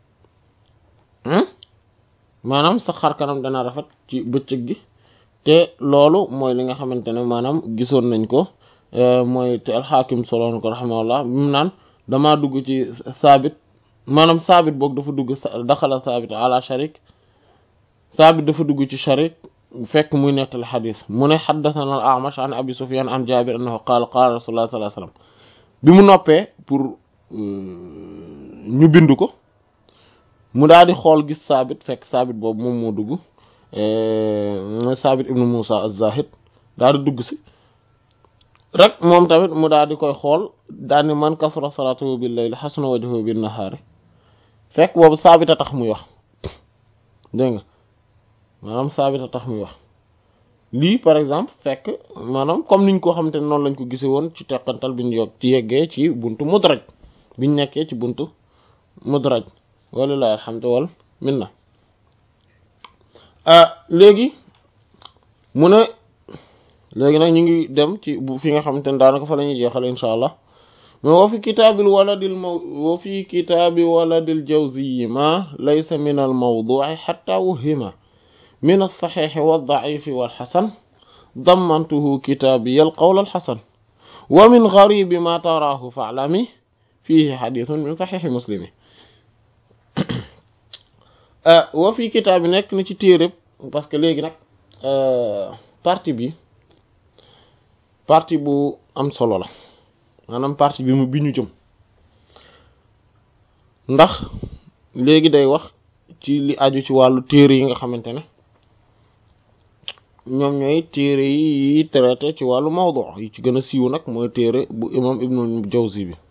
maanaam sa xar kanam dana rafet ci bëccëg gi te loolu mooy li nga xamante ne maanaam gisoon nañ ko mooy te alxaakim soloon ko raximahullah mu naan damaa dugg ci saabit maanaam saabit boog dafa dugg daxala saabit ala sharik saabit dafa dugg ci sharik fekk muy nettali xadis mu ne xaddathana al a'mash an abi sufyan an jabir annahu qaala qaala rasulullah sallallahu alayhi wasallam bi mu noppee pour ñu bind ko mu daal di xool gis saabit fekk saabit boobu moom moo dugg mooy saabit ibnu Musa az-Zahid daal di dugg si rek moom tamit mu daal di koy xool daal ni man kasura salaatuhu bil layli hasuna wajhuhu bin nahaari fekk boobu saabit a tax muy wax dégg nga maanaam saabit a tax muy wax lii par exemple fekk maanaam comme niñ ko xamante ne noonu lañ ko gisee woon ci teqantal bi ñu yokk ci yeggee ci buntu mudraj biñ nekkee ci buntu mudraj walilahi alhamdu wal minna léegi mu ne léegi nag ñu ngi dem ci bu fi nga xamante ne daanaka fa la ñuy jeexal insha allah mais wa fi kitaabil waladil maw wa fi kitaabi waladil jawziyi ma laysa min al mawdu'i hatta wuhima min as-sahih wa ad-da'if wal hasan dammantuhu kitaabiya al qawl al hasan wa min gharib ma tarahu fa'lami fihi hadithun min sahih muslimi wa fii kitaab bi nekk na ci téereb parce que léegi nag partie bi partie bu am solo la maanaam partie bi mu bi ñu jëm ndax léegi day wax ci li aju ci wàllu téere yi nga xamante ne ñoom ñooy téere yi traité ci wàllu mawdu yi ci gën a siiw nag mooy téere bu imam ibnul jawzi bi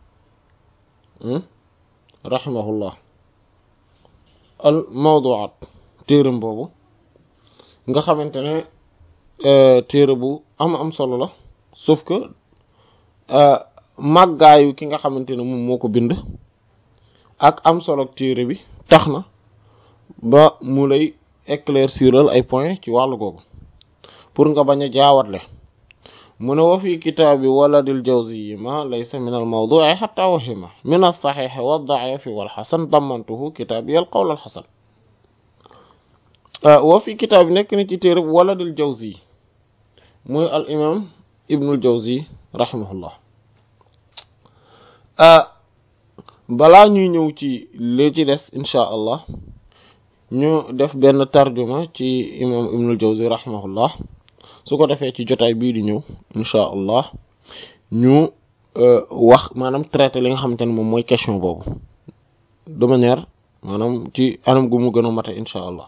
rahimahullah al mawduat téeram boobu nga xamante ne téere bu am am solo la sauf que màggaayu ki nga xamante ne moom moo ko bind ak am solo téere bi tax na ba mu lay éclairciral ay point ci wàllu googu pour nga bañ a jaawatle mu ne wa fi kitaabi waladil jawzi ma laysa min al mawdu'i hatta wahima min as sahih wa ad-da'if wal hasan damantuhu kitaabi al qawl al hasan wa fi kitaabi nekk ni ci téere waladil jawzi muy al imam ibnul jawzi rahimahullah balaa ñuy ñëw ci li ci des insha allah ñu def benn tarjuma ci imam ibnul jawzi rahimahullah su ko defee ci jotaay bii di ñëw insha allah ñu wax maanaam traité li nga xamante ne moom mooy question boobu de manière maanaam ci anam gu mu gën a mate insha allah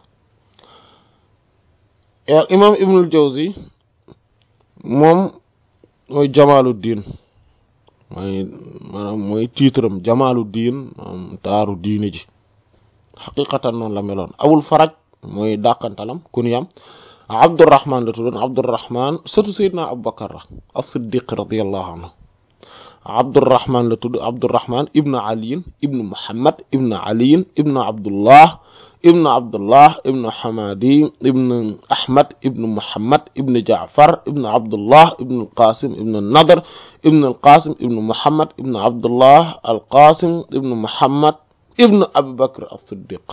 al imam ibnul jawzi moom mooy jamaaluddin mooy maanaam mooy titre am jamaaluddin maanaam taaru diine ji xaqiqatan noonu la meloon abul faraj mooy dàqantalam kuniyam abdurrahman la tuddoon abdurrahman surtout sayyidina abubakar la as-siddiq radiyallahu anhu abdurrahman la tudd abdurrahman ibnu aliyin ibnu muhammad ibnu aliyin ibnu abdullah ibnu abdullah ibnu hamadi ibnu ahmad ibnu muhammad ibnu jaafar ibnu abdullah ibnu alqasim ibnu nadr ibnu alqasim ibnu muhammad ibnu abdullah alqasim ibnu muhammad ibnu abubakar as-siddiq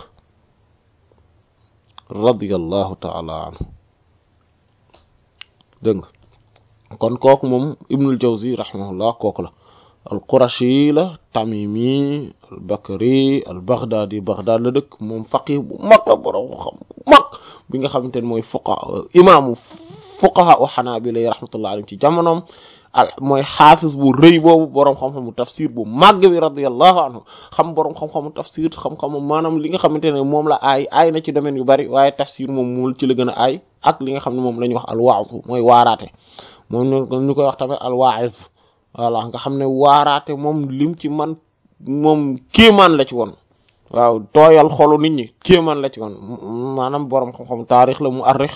radiyallahu taala anhu dégg nga kon kooku moom ibnul jawzi rahimahullah kooku la al qurashi la tamimi al bakari al baghdadi baghdad la dëkk moom faqih bu mag la borom xam bu mag bi nga xamante ne mooy fuqaha imaamu fuqaha u xanaabila yi rahmatullah alayhim ci jamonoom al mooy xaafis bu rëy boobu boroom xam-xamu tafsir bu màgg bi radiyallahu anhu xam boroom xam-xamu tafsir xam-xamu maanaam li nga xamante ne moom la aay aay na ci domaine yu bari waaye tafsir moom mul ci la gën a aay ak li nga xam ne moom la ñuy wax al waaz mooy waaraate moom ñu koy wax tamit al waa'iz voilà nga xam ne waaraate moom lim ci man moom kéemaan la ci woon waaw tooyal xolu nit ñi kéemaan la ci woon maanaam boroom xam-xam taarix la mu arrix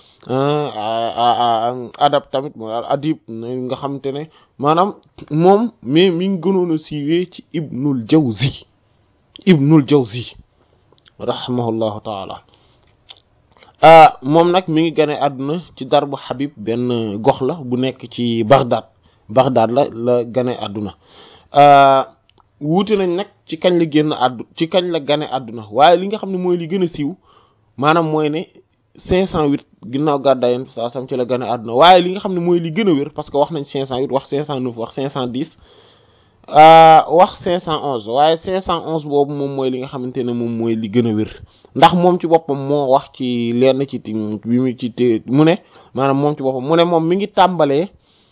adab tamit mooy adib nga xamante ne maanaam moom mais mi ngi gënoon a siiwee ci ibnul jawzi ibnul jawzi rahimahullahu taala moom nag mi ngi gane àdduna ci darbu Habib benn gox la bu nekk ci Baghdad Baghdad la la gane àdduna wuute nañ nag ci kañ la génn àddu ci kañ la gane àdduna waaye li nga xam ne mooy li gën a siiw maanaam mooy ne 508 ginnaaw gàddaay yonent saa sam ci la gane àdduna waaye li nga xam ne mooy li gën a wér parce que wax nañ 508 wax 509 wax 510 wax 511 waaye 511 boobu moom mooy li nga xamante ne moom mooy li gën a wér ndax moom ci boppam moo wax ci lenn ci bi mu ci té mu ne maanaam moom ci boppam mu ne moom mi ngi tàmbalee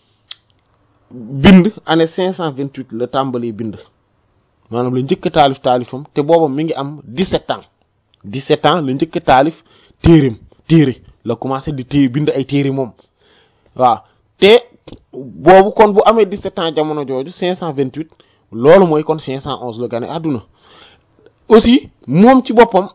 bind année 528 la tàmbalee bind maanaam la njëkk taalif taalifam te boobam mi ngi am 17 ans 17 ans la njëkk taalif téereem téere la commencé di téere bind ay téere moom waaw te boobu kon bu amee 17 ans jamono jooju 528 loolu mooy kon 511 la gane àdduna aussi moom ci boppam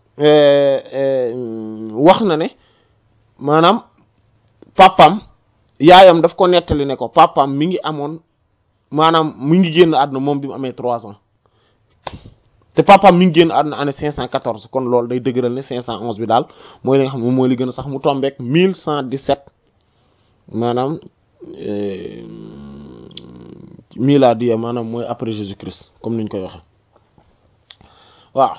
wax na ne maanaam papam yaayam daf ko nettali ne ko papam mi ngi amoon maanaam mi ngi génn àdduna moom bi mu amee 3 ans te papam mi ngi génn àdduna année 514 kon loolu day dëgëral ne 511 bi daal mooy li nga xam ne moom mooy li gën a sax mu tombeek 1117 maanaam miladiya maanaam mooy après Jésus Christ comme niñ koy waxe waaw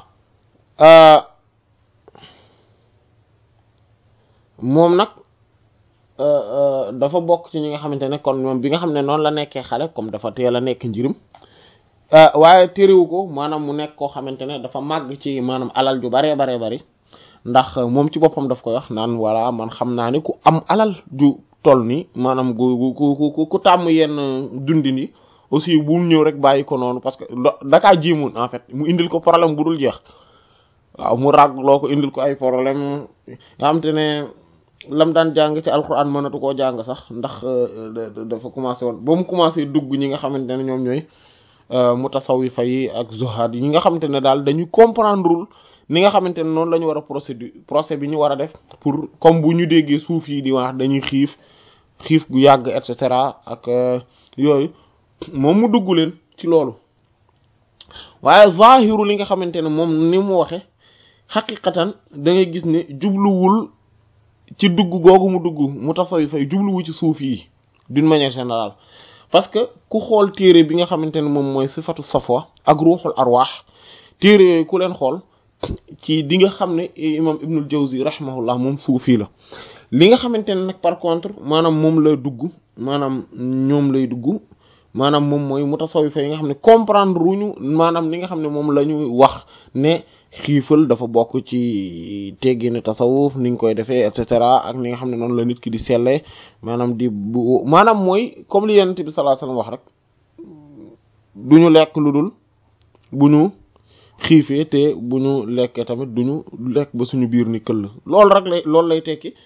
moom nag dafa bokk ci ñi nga xamante ne kon moom bi nga xam ne noonu la nekkee xale comme dafa teel a nekk njirim waaye téréwu ko maanaam mu nekk koo xamante ne dafa màgg ci maanaam alal ju baree baree bari ndax moom ci boppam daf koy wax naan voilà man xam naa ne ku am alal ju toll nii maanaam gu gu ku ku tàmm yenn dundin yi aussi bu mu ñëw rek bàyyi ko noonu parce que dakaa jéemoon en fait mu indil ko problème bu dul jeex waaw mu ràgg loo ko indil ko ay problème nga xam te ne lam daan jàng ci alquran mënatu koo jàng sax ndax dafa commencé woon ba mu commencé dugg ñi nga xamante ne ñoom ñooy mutasawifa yi ak zuhad yi ñi nga xamante ne daal dañu comprendrewul ni nga xamante ne noonu la ñu war a procédure procès bi ñu war a def pour comme bu ñu déggee suuf yi di wax dañuy xiif xiif gu yàgg et cetera ak yooyu moom mu dugg leen ci loolu waaye zahiru li nga xamante ne moom ni mu waxe xaqiqatan da ngay gis ne jubluwul ci dugg googu mu dugg mu tasawi fay jubluwu ci suuf yi d'une manière générale parce que ku xool téere bi nga xamante ne moom mooy sifatu safwa ak ruuxul arwaax téere yooyu ku leen xool ci di nga xam ne imam ibnul jawzi rahimahullah moom suufi la li nga xamante ne nag par contre maanaam moom la dugg maanaam ñoom lay dugg maanaam moom mooy mutasawifa yi nga xam ne comprendre wuñu maanaam li nga xam ne moom la ñu wax ne xiifal dafa bokk ci teggini tasawuf ni ñu koy defee et cetera ak ni nga xam ne noonu la nit ki di sellee maanaam di bu maanaam mooy comme li yonent bi sallallahu alayhi wasallam wax rek du ñu lekk lu dul bu ñu xiifee te bu ñu lekkee tamit du ñu lekk ba suñu biir ni këll loolu rek lay loolu lay tekki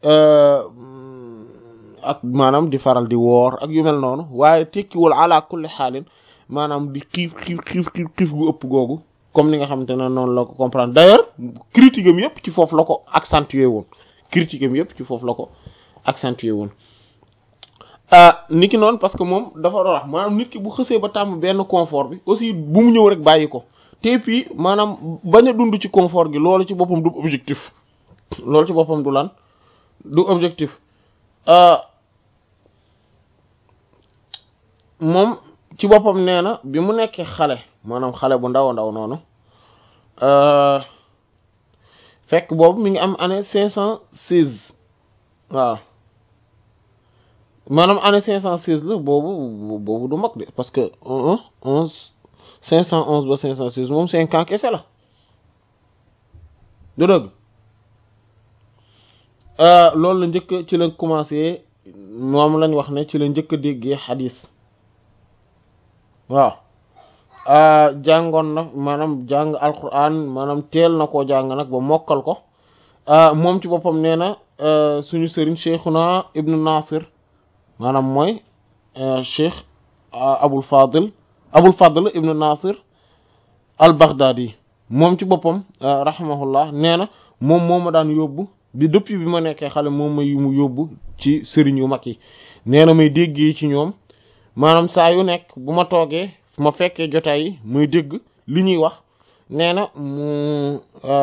ak maanaam di faral di woor ak yu mel noonu waaye tekkiwul ala kulli xaalin maanaam di xiif xiif xiif xiif xiif gu ëpp googu comme ni nga xamante ne noonu la ko comprendre d'ailleurs critique am yëpp ci foofu la ko accentuer woon critique am yëpp ci foofu la ko accentuer woon nit ki noonu parce que moom dafa doon wax maanaam nit ki bu xësee ba tàmm benn confort bi aussi bu mu ñëw rek bàyyi ko te puis maanaam bañ a dund ci confort gi loolu ci boppam du objectif loolu ci boppam du lan du objectif moom ci boppam nee na bi mu nekkee xale maanaam xale bu ndaw a ndaw noonu fekk boobu mi ngi am année cinq cent seize waaw maanaam année cinq cent seize la boobu boobu du mag de parce que onze cinq cent onze ba cinq cent seize moom cinq ans kese la du dëgg loolu la njëkk ci la commencé moom lañ wax ne ci la njëkk a déggee xadis waaw jàngoon na maanaam jàng alquran maanaam teel na koo jàng nag ba mokkal ko moom ci boppam nee na suñu sëriñ cheikhuna ibnu nasir maanaam mooy cheikh abul fadil abul fadl ibnu nasir al baghdadi moom ci boppam rahimahullah nee na moom moo ma daan yóbbu bi depuis bi ma nekkee xale moom ma mu yóbbu ci sëriñ yu mag yi nee na may déggee ci ñoom maanaam saa yu nekk bu ma toogee ma fekkee jotaay yi muy dégg li ñuy wax nee na mu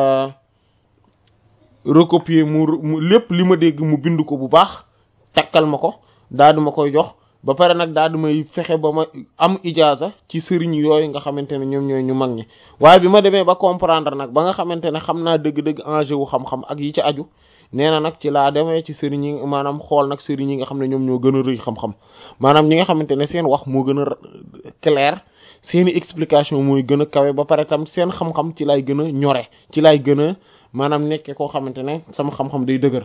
recopier mu lépp li ma dégg mu bind ko bu baax takkal ma ko daal di ma koy jox ba pare nag daal di may fexe ba ma am ijaaza ci sëriñ yooyu nga xamante ne ñoom ñooy ñu mag ñi waaye bi ma demee ba comprendre nag ba nga xamante ne xam naa dëgg-dëgg enjeu wu xam-xam ak yi ci aju nee na nag ci laa demee ci sëriñ yi maanaam xool nag sëriñ yi nga xam ne ñoom ñoo gën a rëy xam-xam maanaam ñi nga xamante ne seen wax moo gën a clair seeni explication mooy gën a kawe ba pare tam seen xam-xam ci lay gën a ñore ci lay gën a maanaam nekkee koo xamante ne sama xam-xam day dëgër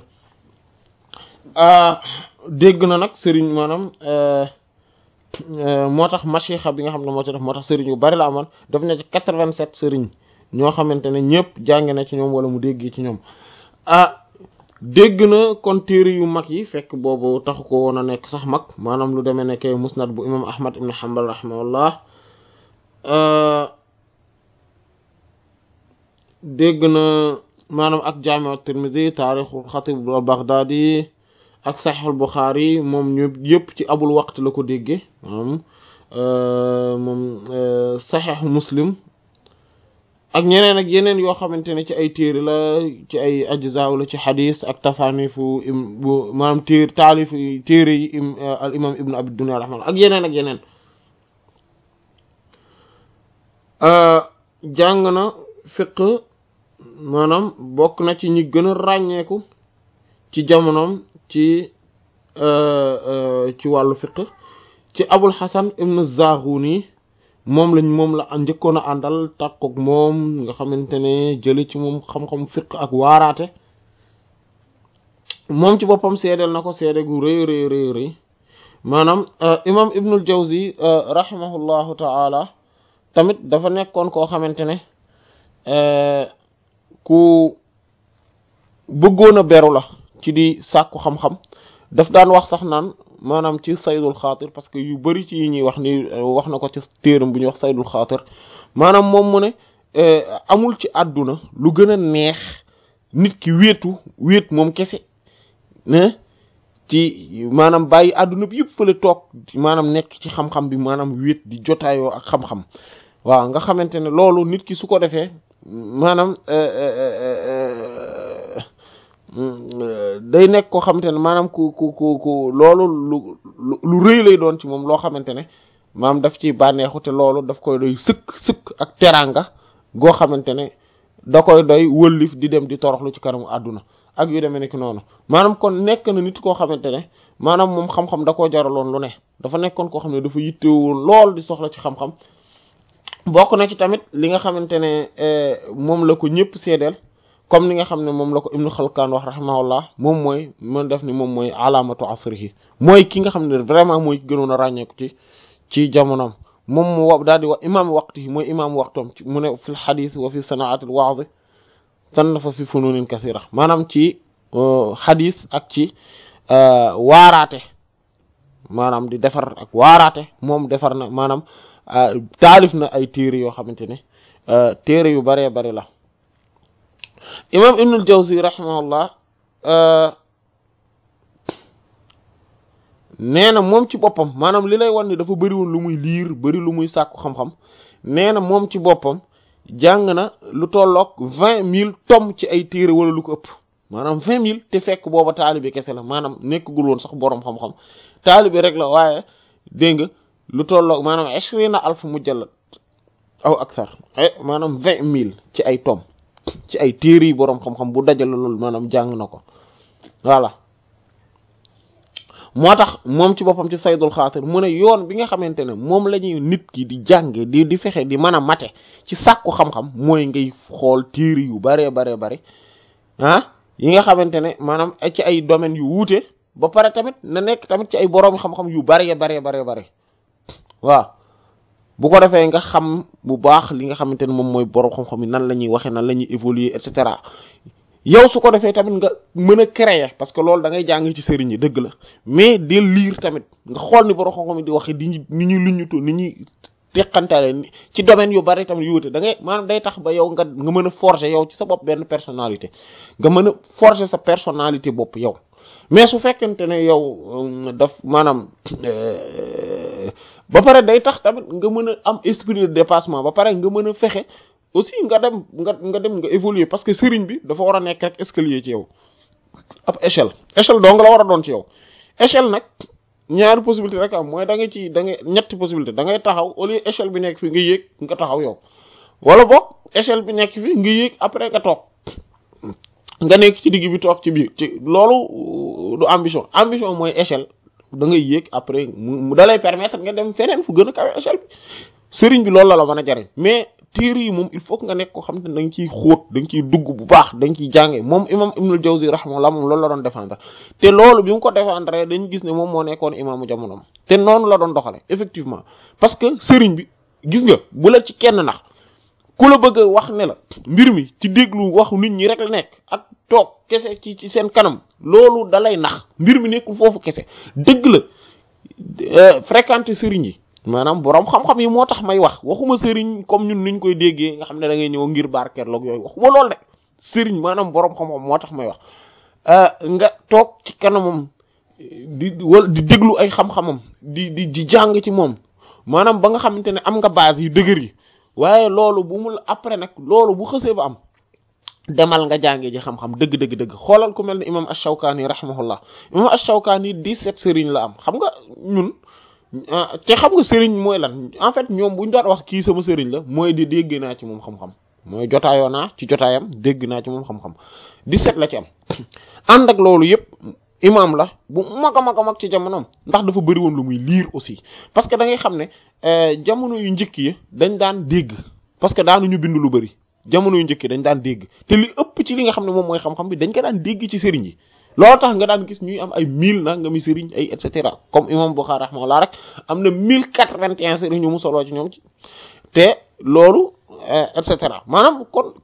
dégg na nag sëriñ maanaam moo tax machixa bi nga xam ne moo ci def moo tax sëriñ yu bari la amoon daf ne ci quatre-vingt-sept sëriñ ñoo xamante ne ñëpp jàng na ci ñoom wala mu déggee ci ñoom ah dégg na kon téere yu mag yi fekk boobu taxu ko woon a nekk sax mag maanaam lu demee nekkee musnad bu imam ahmad ibn hanbal rahimahullah dégg na maanaam ak jaami'u tirmidhi taarixul xatib al baghdadi ak saxiixul buxaari moom ñu yëpp ci abul waqt la ko déggee maanaam moom saxiixu muslim ak ñeneen ak yeneen yoo xamante ne ci ay téere la ci ay ajzaaw la ci xadis ak tasaanifu im bu maanaam téer taalifu téere yi im al imam ibnu abi dunya rahmalah ak yeneen ak yeneen jàng na fiq maanaam bokk na ci ñi gën a ràññeeku ci jamonoom ci ci wàllu fiq ci abul xasan ibnu zaghuni moom lañ moom la njëkkoon a àndal takkook moom nga xamante ne jële ci moom xam-xam fiq ak waaraate moom ci boppam seedeel na ko seede gu rëy rëy rëy rëy maanaam imam ibnul jawzi rahimahullahu ta'ala tamit dafa nekkoon koo xamante ne ku bëggoon a beru la ci di sàkku xam-xam daf daan wax sax naan maanaam ci saydul xaatir parce que yu bari ci yi ñuy wax ni wax na ko ci téeram bu ñuy wax saydul xaatir maanaam moom mu ne amul ci àdduna lu gën a neex nit ki wéetu wéet moom kese ne ci maanaam bàyyi àdduna bi yëpp fële toog maanaam nekk ci xam-xam bi maanaam wéet di jotaayoo ak xam-xam waaw nga xamante ne loolu nit ki su ko defee maanaam day nekk koo xamante ne maanaam ku ku ku ku loolu lu lu rëy lay doon ci moom loo xamante ne maanaam daf ci bànneexu te loolu daf koy doy sëkk sëkk ak teraanga goo xamante ne da koy doy wëllif di dem di toroxlu ci kanamu àdduna ak yu demee nekk noonu maanaam kon nekk na nit koo xamante ne maanaam moom xam-xam da koo jaraloon lu ne dafa nekkoon koo xam ne dafa yittewoon lool di soxla ci xam-xam bokk na ci tamit li nga xamante ne moom la ko ñëpp seedeel comme ni nga xam ne moom la ko Ibnu Xalkaan wax rahimahullah moom mooy man def ni moom mooy alaamatu asrihi mooy ki nga xam ne vraiment mooy gënoon a ràññeeku ci ci jamonoom moom mu wa daal di wax imaam waqtihi mooy imaam waxtoom ci mu ne fil xadis wa fi sanaatil wa'z sannafa fi fununin kasira maanaam ci xadis ak ci waaraate maanaam di defar ak waaraate moom defar na maanaam taalif na ay téere yoo xamante ne téere yu baree bari la imam ibnul jawzi rahimahullah nee na moom ci boppam maanaam li lay wan ni dafa bëri woon lu muy liir bëri lu muy sàkku xam-xam nee na moom ci boppam jàng na lu tolloog vingt mille tomes ci ay téere wala lu ko ëpp maanaam vingt mille te fekk booba taalibe kese la maanaam nekkagul woon sax boroom xam-xam taalibe rek la waaye dégg nga lu tolloog maanaam ashrina alf mujallad aw akthar maanaam vingt mille ci ay tomes ci ay téere yi boroom xam-xam bu dajale loolu maanaam jàng na ko voilà moo tax moom ci boppam ci saydul xaatir mu ne yoon bi nga xamante ne moom la ñuy nit ki di jànge di di fexe di mën a mate ci sàkku xam-xam mooy ngay xool téere yu baree baree bari ah yi nga xamante ne maanaam ci ay domaines yu wuute ba pare tamit na nekk tamit ci ay boroomi xam-xam yu baree baree baree bari waaw bu ko defee nga xam bu baax li nga xamante ne moom mooy boroom xam-xam yi nan la ñuy waxee nan la ñuy évoluer et cetera yow su ko defee tamit nga mën a créer parce que loolu da ngay jàng ci sëriñ yi dëgg la mais de lire tamit nga xool ni boroom xam-xam yi di waxee di ni ñuy luñutu ni ñuy teqantale ci domaine yu bari tamit yu wute da ngay maanaam day tax ba yow nga nga mën a forger yow ci sa bopp benn personnalité nga mën a forger sa personnalité bopp yow mais su fekkente ne yow daf maanaam ba pare day tax tamit nga mën a am esprit de dépassement ba pare nga mën a fexe aussi nga dem nga nga dem nga évoluer parce que sëriñ bi dafa war a nekk rek escalier ci yow ab échelle échelle dong la war a doon ci yow échelle nag ñaari possibilité rek am mooy da nga ci da nga ñetti possibilité da ngay taxaw au lieu échelle bi nekk fi nga yéeg nga taxaw yow wala boog échelle bi nekk fi nga yéeg après nga toog nga nekk ci digg bi toog ci biir ci loolu du ambition ambition mooy échelle da ngay yéeg après mu da lay permettre nga dem feneen fu gën a kawe échelle bi sëriñ bi loolu la la mën a jariñ mais téere yi moom il faut que nga nekk ko xam ne da nga ciy xóot da nga ciy dugg bu baax da nga ciy jànge moom imam ibnul jawzi rahimahullah moom loolu la doon défendre te loolu bi mu ko défendre dañu gis ne moom moo nekkoon imaamu jamonoom te noonu la doon doxale effectivement parce que sëriñ bi gis nga bu la ci kenn nax ku la bëgg a wax ne la mbir mi ci déglu waxu nit ñi rek la nekk ak toog kese ci ci seen kanam loolu dalay nax mbir mi nekkul foofu kese dëgg la fréquenter sëriñ yi maanaam boroom xam-xam yi moo tax may wax waxuma sëriñ comme ñun niñ koy déggee nga xam ne da ngay ñëw ngir barkeeloog yooyu waxuma loolu de sëriñ maanaam boroom xam-xam moo tax may wax nga toog ci kanamam di wala di déglu ay xam-xamam di di di jàng ci moom maanaam ba nga xamante ne am nga base yu dëgër yi waaye loolu bu mu après nag loolu bu xësee ba am demal nga jàngee ji xam-xam dëgg dëgg dëgg xoolal ku mel ne imam ash-Shawkani rahimahullah imam ash-Shawkani 17 sëriñ la am xam nga ñun te xam nga sëriñ mooy lan en fait ñoom bu ñu doon wax kii sama sëriñ la mooy di dégg naa ci moom xam-xam mooy jotaayoo naa ci jotaayam dégg naa ci moom xam-xam 17 la ci am ànd ak loolu yëpp imam la bu mag a mag a mag ci jamonoom ndax dafa bëri woon lu muy lire aussi parce que da ngay xam ne jamono yu njëkk yi dañ daan dégg parce que daanuñu bind lu bëri jamono yu njëkk yi dañ daan dégg te li ëpp ci li nga xam ne moom mooy xam-xam bi dañ ko daan dégg ci sëriñ yi loolu tax nga daan gis ñuy am ay mille nangami sëriñ ay et cetera comme imam Bukhari rahimahullah rek am na mille quatre-vingt-un sëriñ ñu mu soloo ci ñoom ci te loolu et cetera maanaam kon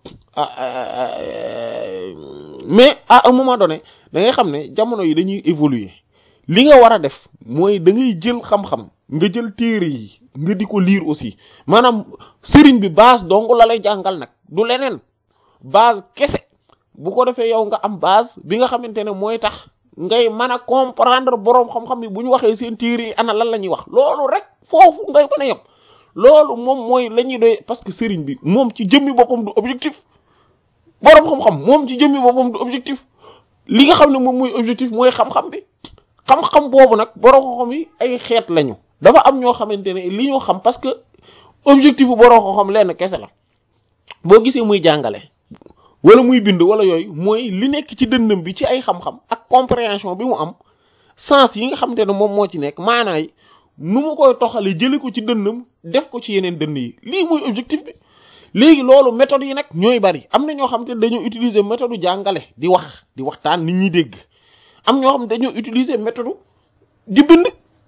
mais à un moment donné da ngay xam ne jamono yi dañuy évoluer li nga war a def mooy da ngay jël xam-xam nga jël téere yi nga di ko lire aussi maanaam sëriñ bi base dong la lay jàngal nag du leneen base kese bu ko defee yow nga am base bi nga xamante ne mooy tax ngay mën a comprendre boroom xam-xam yi bu ñu waxee seen téere yi ana lan la ñuy wax loolu rek foofu ngay mën a yem loolu moom mooy la ñuy doy parce que sëriñ bi moom ci jëmmi boppam du objectif boroom xam-xam moom ci jëmmi boppam du objectif li nga xam ne moom mooy objectif mooy xam-xam bi xam-xam boobu nag boroom xam-xam yi ay xeet lañu dafa am ñoo xamante ne li ñu xam parce que objectif bu boroom xam-xam lenn kese la boo gisee muy jàngale wala muy bind wala yooyu mooy li nekk ci dënnam bi ci ay xam-xam ak compréhension bi mu am sens yi nga xamante ne moom moo ci nekk maanaa yi nu mu koy toxalee jële ko ci dënnam def ko ci yeneen dënn yi lii mooy objectif bi léegi loolu méthode yi nag ñooy bari am na ñoo xam te dañoo utiliser méthode jàngale di wax di waxtaan nit ñi dégg am ñoo xam ne dañoo utiliser méthode di bind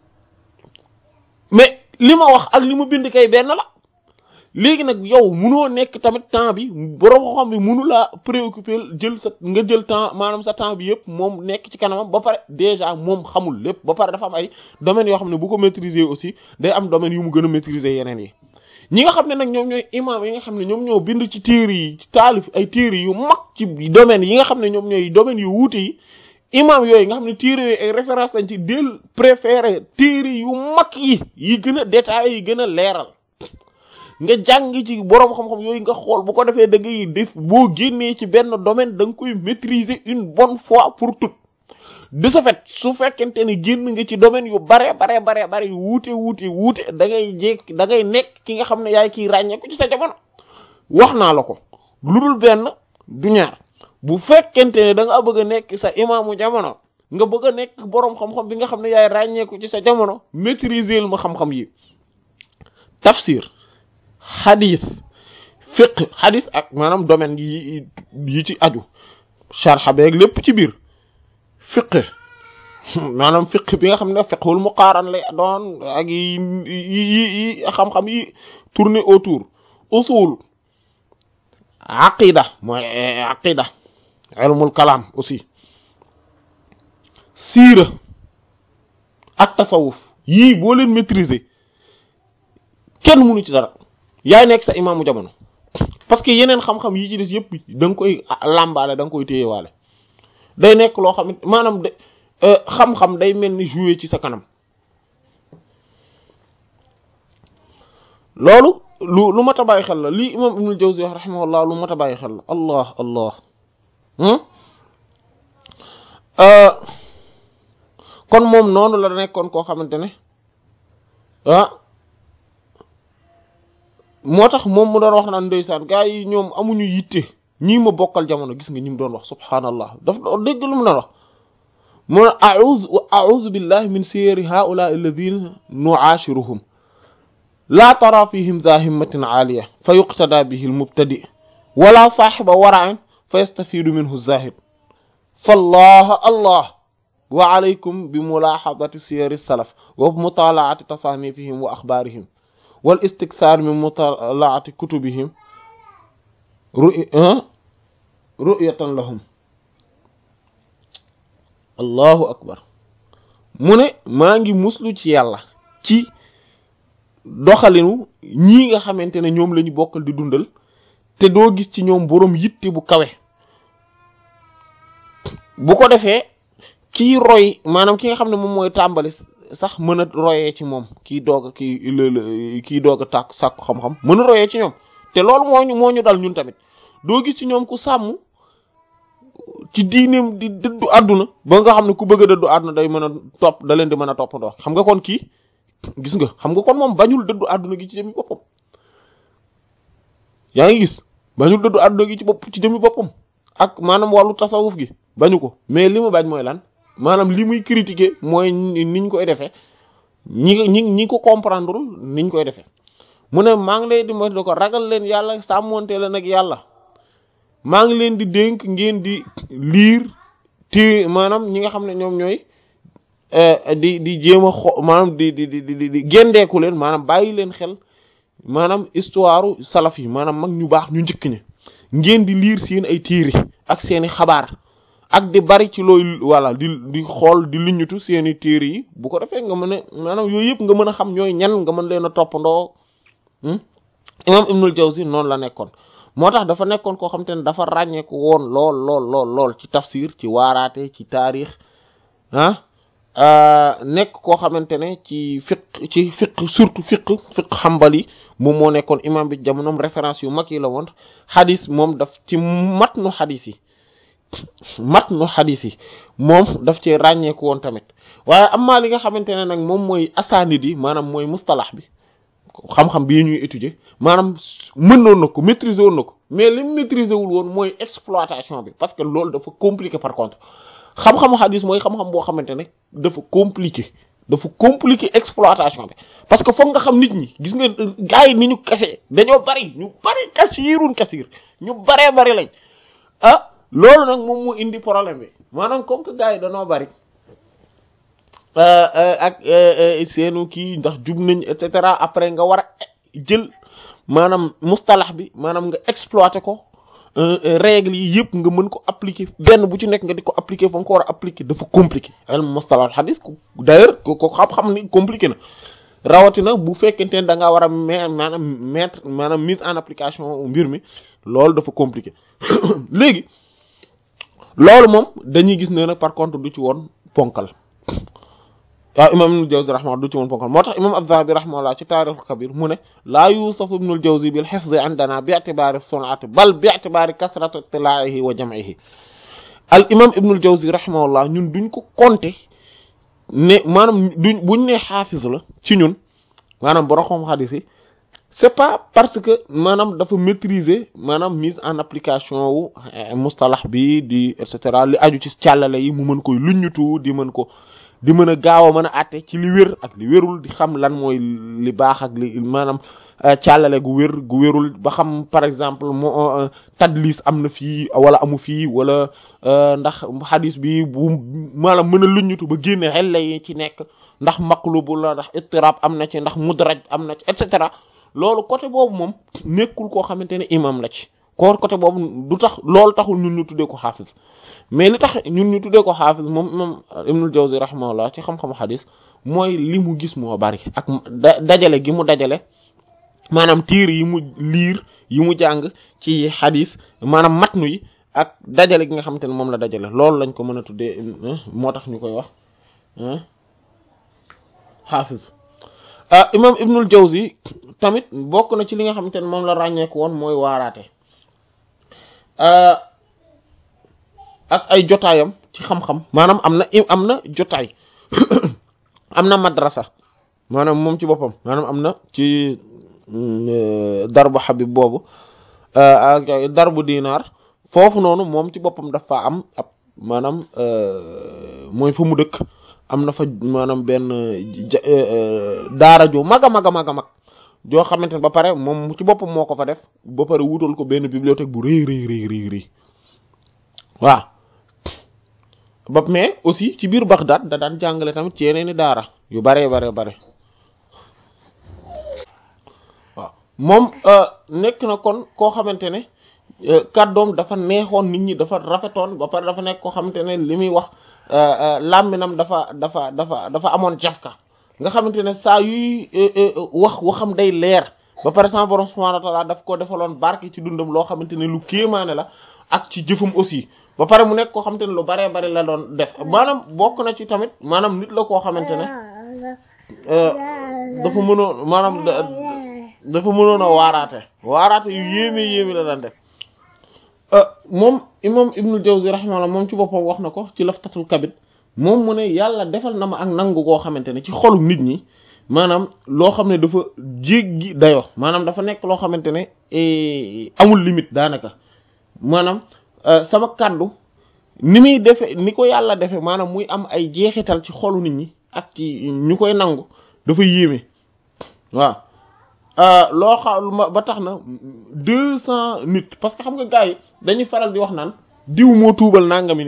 mais li ma wax ak li mu bind kay benn la léegi nag yow munoo nekk tamit temps bi borom xam bi munu laa préoccuper jël sa nga jël temps maanaam sa temps bi yëpp moom nekk ci kanamam ba pare déjà moom xamul lépp ba pare dafa am ay domaines yoo xam ne bu ko maîtriser aussi day am domaines yu mu gën a maîtriser yeneen yi ñi nga xam ne nag ñoom ñooy imam yi nga xam ne ñoom ñoo bind ci téere yi taalif ay téere yu mag ci domaines yi nga xam ne ñoom ñooy domaines yu wuute yi imam yooyu nga xam ne téere yooyu ay référence lañ ci del préféré téere yu mag yi yi gën a détaillé yi gën a leeral nga jàng ci boroom xam-xam yooyu nga xool bu ko defee da ngay def boo génnee ci benn domaine da nga koy maîtriser une bonne fois pour toutes de ce fait su fekkente ne génn nga ci domaine yu bare bare bare bare yu wuute wuute wuute da ngay jékk da ngay nekk ki nga xam ne yaay kiy ràññeeku ci sa jamono wax naa la ko lu dul benn du ñaar bu fekkente ne da nga bëgg a nekk sa imaamu jamono nga bëgg a nekk boroom xam-xam bi nga xam ne yaay ràññeeku ci sa jamono maîtriser ma xam-xam yi tafsir xadis fiqh xadis ak maanaam domaine yi yi ci aju sharxa beeg lépp ci biir fiqh maanaam fiqh bi nga xam ne fiqhul muqaaran lay doon ak yi yi yi xam-xam yi tourner autour usul aqida mooy aqida ilmul kalam aussi siira ak tasawuf yii boo leen maîtriser kenn mënu ci dara yaay nekk sa imaamu jamono parce que yeneen xam-xam yi ci des yëpp da nga koy làmbaale da nga koy téyewaale day nekk loo xam maanaam de xam-xam day mel ni jouer ci sa kanam loolu lu lu mat a bàyyi xel la lii imam ibnul jawzi wax rahimahullah lu mat a bàyyi xel la allah allah kon moom noonu la nekkoon koo xamante ne ah moo tax moom mu doon wax naan ndeysaan gaa yi ñoom amuñu yitte ñii ma bokkal jamono gis nga ñi mu doon wax subhaanallah daf doon dégg lu mu doon wax mu ne a'udhu wa a'udhu billahi min siyari haula'i alladhina nu'ashiruhum la tara fihim dha himmatin 'aliya fa yuqtada bihi al-mubtadi wala sahiba wara'in fa yastafidu minhu az-zahid fallah allah wa alaykum bi mulahadati siyari as-salaf wa mutala'ati tasanifihim wa akhbarihim wal istikthar min mutalaati kutubihim ru'yatan lahum allahu akbar mu ne maa ngi muslu ci yàlla ci doxalinu ñii nga xamante ne ñoom la ñu bokkal di dundal te doo gis ci ñoom boroom yitte bu kawe bu ko defee kii roy maanaam ki nga xam ne moom mooy tàmbali sax mën a royee ci moom kii doog a kii kii doog a tàkk sàkku xam-xam mën a royee ci ñoom te loolu moo ñu moo ñu dal ñun tamit doo gis ci ñoom ku sàmm ci diineem di dëddu àdduna ba nga xam ne ku bëgg a dëddu àdduna day mën a topp da leen di mën a toppandoo xam nga kon kii gis nga xam nga kon moom bañul dëddu àdduna gi ci jëmmi boppam yaa ngi gis bañul dëddu àdduna gi ci bopp ci jëmmi boppam ak maanaam wàllu tasawuf gi bañu ko mais li mu bañ mooy lan maanaam li muy critiquer mooy niñ koy defee ñi ñi ñi ko comprendre niñ koy defee mu ne maa ngi leen di moytu ko ragal leen yàlla sàmmonte leen ak yàlla maa ngi leen di dénk ngeen di liir ti maanaam ñi nga xam ne ñoom ñooy di di jéem a xo maanaam di di di di di gendeeku leen maanaam bàyyi leen xel maanaam histoire salaf yi maanaam mag ñu baax ñu njëkk ñi ngeen di liir seen ay téere ak seeni xabaar ak di bari ci looy voilà di di xool di liñutu seeni téere yi bu ko defee nga mën a maanaam yooyu yëpp nga mën a xam ñooy ñan nga mën leen a toppandoo imam Ibnul Jawzi noonu la nekkoon moo tax dafa nekkoon koo xam te ne dafa ràññeeku woon lool lool lool lool ci tafsir ci waaraate ci taarix ah nekk koo xamante ne ci fiq ci fiq surtout fiq fiq xambali moom moo nekkoon imam bi jamonoom référence yu mag yi la woon xadis moom daf ci mat nu xadis yi mat nu xadis yi moom daf ci ràññeeku woon tamit waaye amaa li nga xamante ne nag moom mooy asaanid yi maanaam mooy mustalax bi xam-xam bii ñuy étudier maanaam mënoon na ko maîtriser woon na ko mais li mu maîtriser wul woon mooy exploitation bi parce que loolu dafa compliqué par contre xam-xamu xadis mooy xam-xam boo xamante ne dafa compliqué dafa compliqué exploitation bi parce que foog nga xam nit ñi gis nga gars yi ni ñu kese dañoo bari ñu bari kasiirun kasiir ñu baree bari lañ ah loolu nag moom moo indi problème bi maanaam comme que gars yi dañoo bari ak seenu kii ndax jub nañ et cetera après nga war a jël maanaam mustalax bi maanaam nga exploiter ko règles yi yëpp nga mën ko appliquer benn bu ci nekk nga di ko appliquer fa nga ko war a appliquer dafa compliqué al mustalah hadis d'ailleurs ko ko xam-xam ni compliqué na rawatina bu fekkente ne da ngaa war a me maanaam mettre maanaam mise en application mbir mi loolu dafa compliqué léegi loolu moom dañuy gis ne nag par contre du ci woon ponkal waaw imam ibnul jawzi rahimahullah du ci woon ponkal moo tax imam az-zahabi rahimahullah ci taarixul kabir mu ne laa yusafu ibnul jawzi bil hifzi indana bi i'tibari sun'ati bal bi i'tibari kasrati ittila'ihi wa jam'ihi al imam ibnul jawzi rahimahullah ñun duñ ko compter ne maanaam duñ buñ ne xaafis la ci ñun maanaam borom xam xadis yi c'est pas parce que maanaam dafa maîtriser maanaam mise en application wu mustalax bi di et cetera li aju ci càllale yi mu mën koy luññutu di mën ko di mën a gaaw a mën a àtte ci li wér ak li wérul di xam lan mooy li baax ak li maanaam càllale gu wér gu wérul ba xam par exemple moo tadlis am na fii wala amu fii wala ndax xadis bi bu maanaam mën a luññutu ba génne xelle yi ci nekk ndax maqlubu la ndax istirab am na ci ndax mudraj am na ci et cetera loolu côté boobu moom nekkul koo xamante ne imam la ci koor côté boobu du tax loolu taxul ñun ñu tuddee ko xaafis mais li tax ñun ñu tuddee ko xaafis moom imam ibnul jawzi rahimahullah ci xam-xamu xadis mooy li mu gis moo bari ak dajale gi mu dajale maanaam tiir yi mu liir yi mu jàng ci xadis maanaam matnu yi ak dajale gi nga xamante ne moom la dajale loolu lañ ko mën a tuddee moo tax ñu koy wax xaafis imam ibnul jawzi tamit bokk na ci li nga xamante ne moom la ràññeeku woon mooy waaraate ak ay jotaayam ci xam-xam maanaam am na am na jotaay am na madrasa maanaam moom ci boppam maanaam am na ci darbu xabib boobu ak darbu dinaar foofu noonu moom ci boppam dafa am ab maanaam mooy fa mu dëkk am na fa maanaam benn daara ju mag a mag a mag a mag joo xamante ne ba pare moom ci boppam moo ko fa def ba pare wutal ko benn bibliothèque bu rëy rëy rëy rëy rëy waaw ba mais aussi ci biir Bagdad da daan jàngale tamit ci yeneeni daara yu bare bare bare waaw moom nekk na kon koo xamante ne kàddoom dafa neexoon nit ñi dafa rafetoon ba pare dafa nekk koo xamante ne li muy wax làmbinam dafa dafa dafa dafa amoon jafka nga xamante ne saa yuy wax waxam day leer ba pare sama borom subhanahu wa ta'ala daf ko defaloon barke ci dundam loo xamante ne lu kéemaane la ak ci jëfam aussi ba pare mu nekk koo xamante ne lu baree bari la doon def maanaam bokk na ci tamit maanaam nit la koo xamante ne dafa mënoon maanaam dafa mënoon a waaraate waaraate yu yéeme yéeme la daan def moom imam ibnul jawzi rahimahullah moom ci boppam wax na ko ci laftatul kabit moom mu ne yàlla defal na ma ak nangu koo xamante ne ci xolu nit ñi maanaam loo xam ne dafa jéggi dayo maanaam dafa nekk loo xamante ne amul limite daanaka maanaam sama kàddu ni muy defe ni ko yàlla defe maanaam muy am ay jeexital ci xolu nit ñi ak ci ñu koy nangu dafa yéeme waaw loo xam ba tax na deux cent nit parce que xam nga gars yi dañuy faral di wax naan diw moo tuubal nangami nit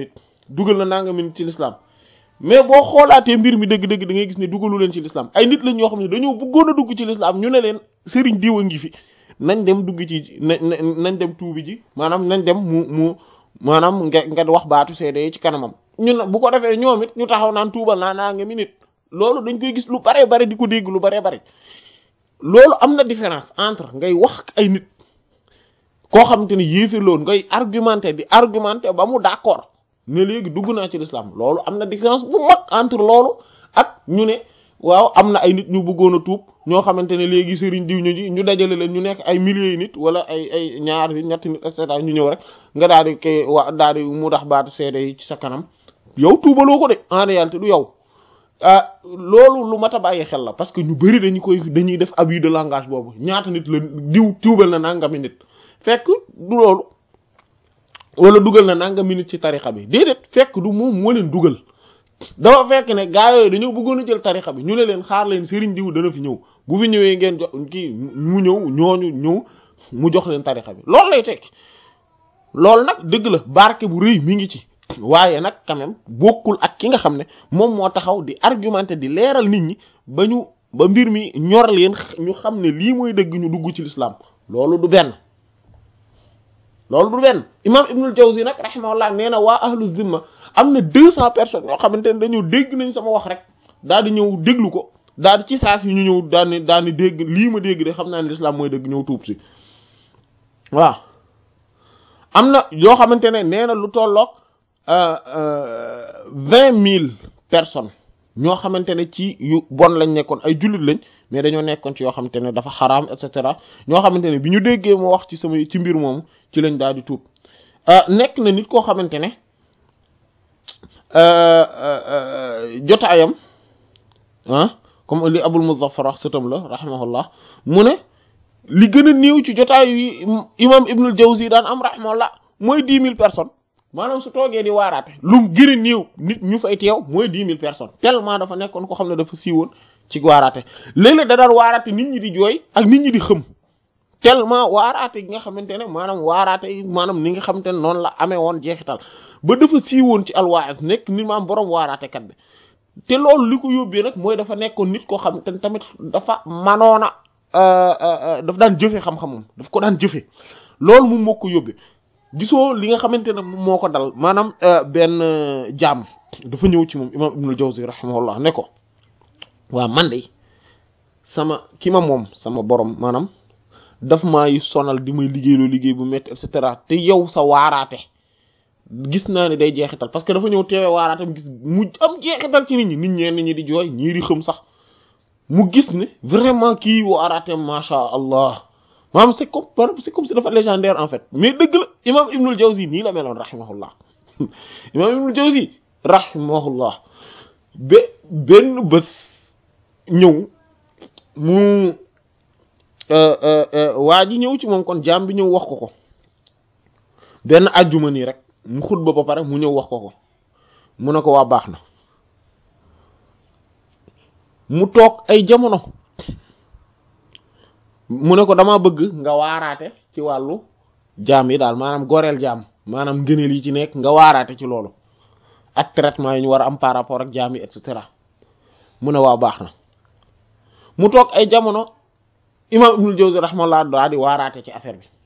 dugal na nangami nit ci l'islam mais boo xoolaatee mbir mi dëgg-dëgg da ngay gis ne dugalu leen ci l'islam ay nit lañ ñoo xam ne dañoo bëggoon a dugg ci l'islam ñu ne leen sëriñ diw a ngi fi nañ dem dugg ci nañ dem tuubi ji maanaam nañ dem mu mu maanaam nga nga wax baatu seede ci kanamam ñun bu ko defee ñoom it ñu taxaw naan tuubal naa naa nga mi nit loolu dañ koy gis lu bare bare di ko dégg lu bare bare loolu am na différence entre ngay wax ay nit koo xamante ne yéefir loolu ngay argumenté di argumenté ba mu d'accord ne léegi dugg naa ci l'islam loolu am na différence bu mag entre loolu ak ñu ne waaw am na ay nit ñu bëggoon a tuub ñoo xamante ne léegi sëriñ diw ñu ji ñu dajale leen ñu nekk ay milliers yi nit wala ay ay ñaar nit ñetti nit et cetera ñu ñëw rek nga daal di koy wa daal di mu tax baatu seede yi ci sa kanam yow tuubaloo ko de en réalité du yow ah loolu lu mat a bàyyi xel la parce que ñu bari dañu koy dañuy def abus de langage boobu ñaata nit la diw tuubal na nangami nit fekk du loolu wala dugal na nangami nit ci tarixa bi déedéet fekk du moom moo leen dugal dafa fekk ne gaa yooyu dañoo bëggoon a jël tarixa bi ñu ne leen xaar leen sëriñ diw dana fi ñëw bu fi ñëwee ngeen jox kii mu ñëw ñooñu ñëw mu jox leen tarixa bi loolu lay tekki loolu nag dëgg la barke bu rëy mi ngi ci waaye nag quand même bokkul ak ki nga xam ne moom moo taxaw di argumenter di leeral nit ñi ba ñu ba mbir mi ñor leen ñu xam ne lii mooy dëgg ñu dugg ci l'islam loolu du benn loolu du benn imam ibnul jawzi nag rahimahullah nee na waa ahlu zimma am na deux cent personnes yoo xamante ne dañoo dégg nañ sama wax rek daal di ñëw déglu ko daal di ci saas yi ñu ñëw daal di daal di dégg lii ma dégg de xam naa ne l'islam mooy dëgg ñëw tuub si waaw am na yoo xamante ne nee na lu tolloog vingt mille personnes ñoo xamante ne ci yu bon lañ nekkoon ay jullit lañ mais dañoo nekkoon ci yoo xamante ne dafa xaraam et cetera ñoo xamante ne bi ñu déggee ma wax ci sama ci mbir moomu ci lañ daal di tuub nekk na nit koo xamante ne jotaayam ah comme li abul muzaffar wax sëtam la rahimahullah mu ne li gën a néew ci jotaay yi imam ibnul jawzi daan am rahimahullah mooy dix mille personnes maanaam su toogee di waaraate lu mu gën a néew nit ñu fay teew mooy dix mille personnes tellement dafa nekkoon ko xam ne dafa siiwoon ci waaraate léeg-léeg da daan waaraate nit ñi di jooy ak nit ñi di xëm tellement waaraate gi nga xamante ne maanaam waaraate yi maanaam ni nga xamante ne noonu la amee woon jeexital ba dafa siiwoon ci alwaas nekk nit maam boroom waaraate kat bi te loolu li ko yóbbee nag mooy dafa nekkoon nit koo xam te tamit dafa manoona daf daan jëfe xam-xamam daf ko daan jëfe loolu moom moo ko yóbbee gisoo li nga xamante ne moo ko dal maanaam benn jaam dafa ñëw ci moom imam ibnul jawzi rahimahullah ne ko waa man de sama ki ma moom sama borom maanaam daf maay sonal di may liggéeyloo liggéey bu métti et cetera te yow sa waaraate gis naa ne day jeexital parce que dafa ñëw teewee waaraatam gis mu am jeexital ci nit ñi nit ñeen ñi di jooy ñii di xëm sax mu gis ne vraiment kii waaraateem macha allah maanaam c'est comme c'est comme si dafa légendaire en fait mais dëgg la imam ibnul jawzi nii la meloon rahimahullah imam ibnul jawzi rahimahullah ba benn bés ñëw mu waa ji ñëw ci moom kon jaam bi ñëw wax ko ko benn ajjuma nii rek mu xutba ba pare mu ñëw wax ko ko mu ne ko waa baax na mu toog ay jamono mu ne ko dama bëgg nga waaraate ci wàllu jaam yi daal maanaam goreel jaam maanaam ngëneel yi ci nekk nga waaraate ci loolu ak traitement yi ñu war a am par rapport ak jaam yi et cetera mu ne waa baax na mu toog ay jamono imam ibnul jawzi rahmallah daa di waaraate ci affaire bi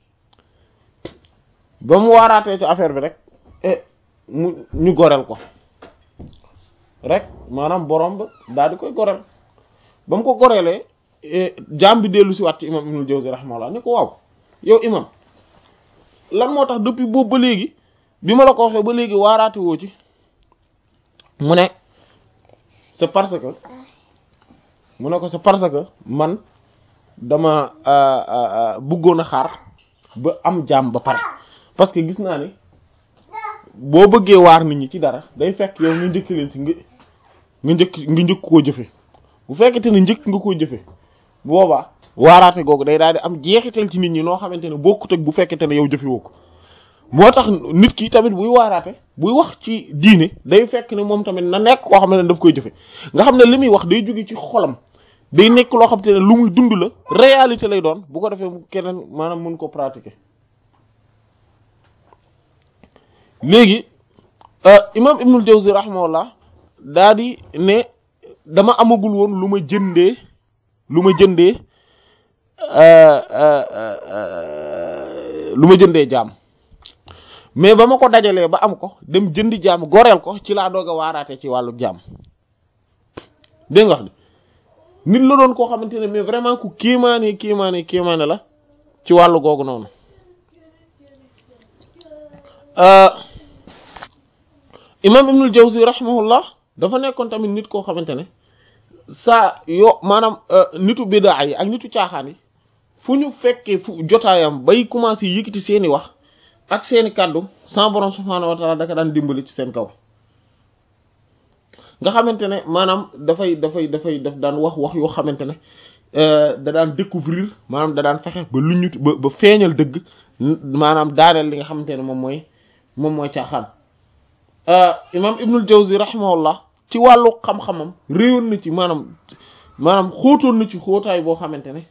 ba mu waaraatee ci affaire bi rek mu ñu goreel ko rek maanaam borom ba daal di koy goreel ba mu ko goreelee jaam bi dellu si waat ci imam ibnul jawzi rahmallah ni ko waaw yow imam lan moo tax depuis boobu ba léegi bi ma la ko waxee ba léegi waaraate woo ci mu ne c'est parce que mu ne ko c'est parce que man dama bëggoon a xaar ba am jaam ba pare parce que gis naa ni boo bëggee waar nit ñi ci dara day fekk yow nga njëkk leen ci nga nga njëkk nga njëkk koo jëfe bu fekkete ne njëkk nga koo jëfe boobaa waaraate googu day daal di am jeexital ci nit ñi noo xamante ne bokkut ak bu fekkete ne yow jëfe woo ko moo tax nit ki tamit buy waaraate buy wax ci diine day fekk ne moom tamit na nekk koo xam ne daf koy jëfe nga xam ne li muy wax day jóge ci xolam day nekk loo xam te ne lu muy dund la réalité lay doon bu ko defee keneen maanaam mën ko pratiquer léegi imam ibnul jawzi rahimahullah daa di ne dama amagul woon lu ma jëndee lu ma jëndee lu ma jëndee jaam mais ba ma ko dajalee ba am ko dem jëndi jaam goreel ko ci laa doog a waaraate ci wàllu jaam dégg nga wax ni nit la doon koo xamante ne mais vraiment ku kéemaane kéemaane kéemaane la ci wàllu googu noonu imam ibnul jawzi rahimahullah dafa nekkoon tamit nit koo xamante ne saa yo maanaam nitu bidaa yi ak nitu caaxaan yi fu ñu fekkee fu jotaayam bay commencé yëkkati seeni wax ak seeni kàddu sa borom subhaanahu wa taala daka daan dimbali ci seen kaw nga xamante ne maanaam dafay dafay dafay daf daan wax wax yoo xamante ne da daan découvrir maanaam da daan fexe ba lu ñu ba ba feeñal dëgg maanaam daaneel li nga xamante ne moom mooy moom mooy caaxaan imam ibnul jawzi rahimahullah ci wàllu xam-xamam réewoon na ci maanaam maanaam xóotoon na ci xóotaay boo xamante ne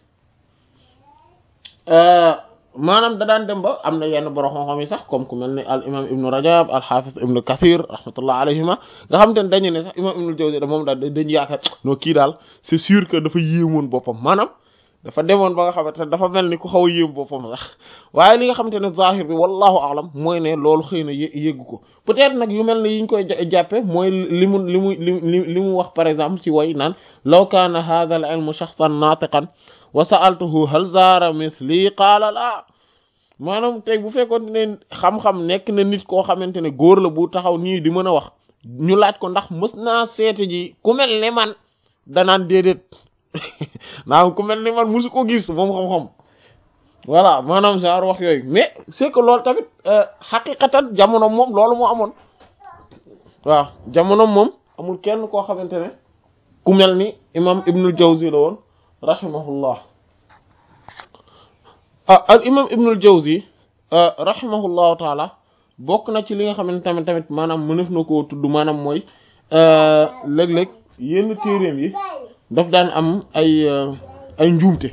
maanaam da daan dem ba am na yenn borom xam-xam yi sax comme ku mel ne al imam ibnu rajab al hafiz ibnu kathir rahmatullah alayhima nga xamante ne dañu ne sax imam ibnul jawzi da moom daal dañu yaakaar non kii daal c'est sûr que dafa yéemoon boppam maanaam dafa demoon ba nga xamante ne dafa mel ni ku xaw a yéem boppam sax waaye li nga xamante ne zahir bi wallahu alam mooy ne loolu xëy na yéggu ko peut-être nag yu mel ne yi ñu koy jàppe mooy li mu li mu li li mu wax par exemple ci way naan law kaana hadha al ilmu shakhsan natiqan wa sa'altuhu hal zaara mithli qaala laa maanaam tey bu fekkoon ne xam-xam nekk na nit koo xamante ne góor la bu taxaw nii di mën a wax ñu laaj ko ndax mës naa seete ji ku mel ne man danaan déedéet naam ku mel ni man musu ko gis moom xam-xam voilà maanaam genre wax yooyu mais c'est que loolu tamit xaqiqatan jamono moom loolu moo amoon waaw jamono moom amul kenn koo xamante ne ku mel ni imam ibnul jawzi la woon rahimahullah ah al imam ibnul jawzi rahimahullahu taala bokk na ci li nga xamante tamit tamit maanaam mënef na koo tudd maanaam mooy léeg-léeg yenn téeréem yi daf daan am ay ay njuumte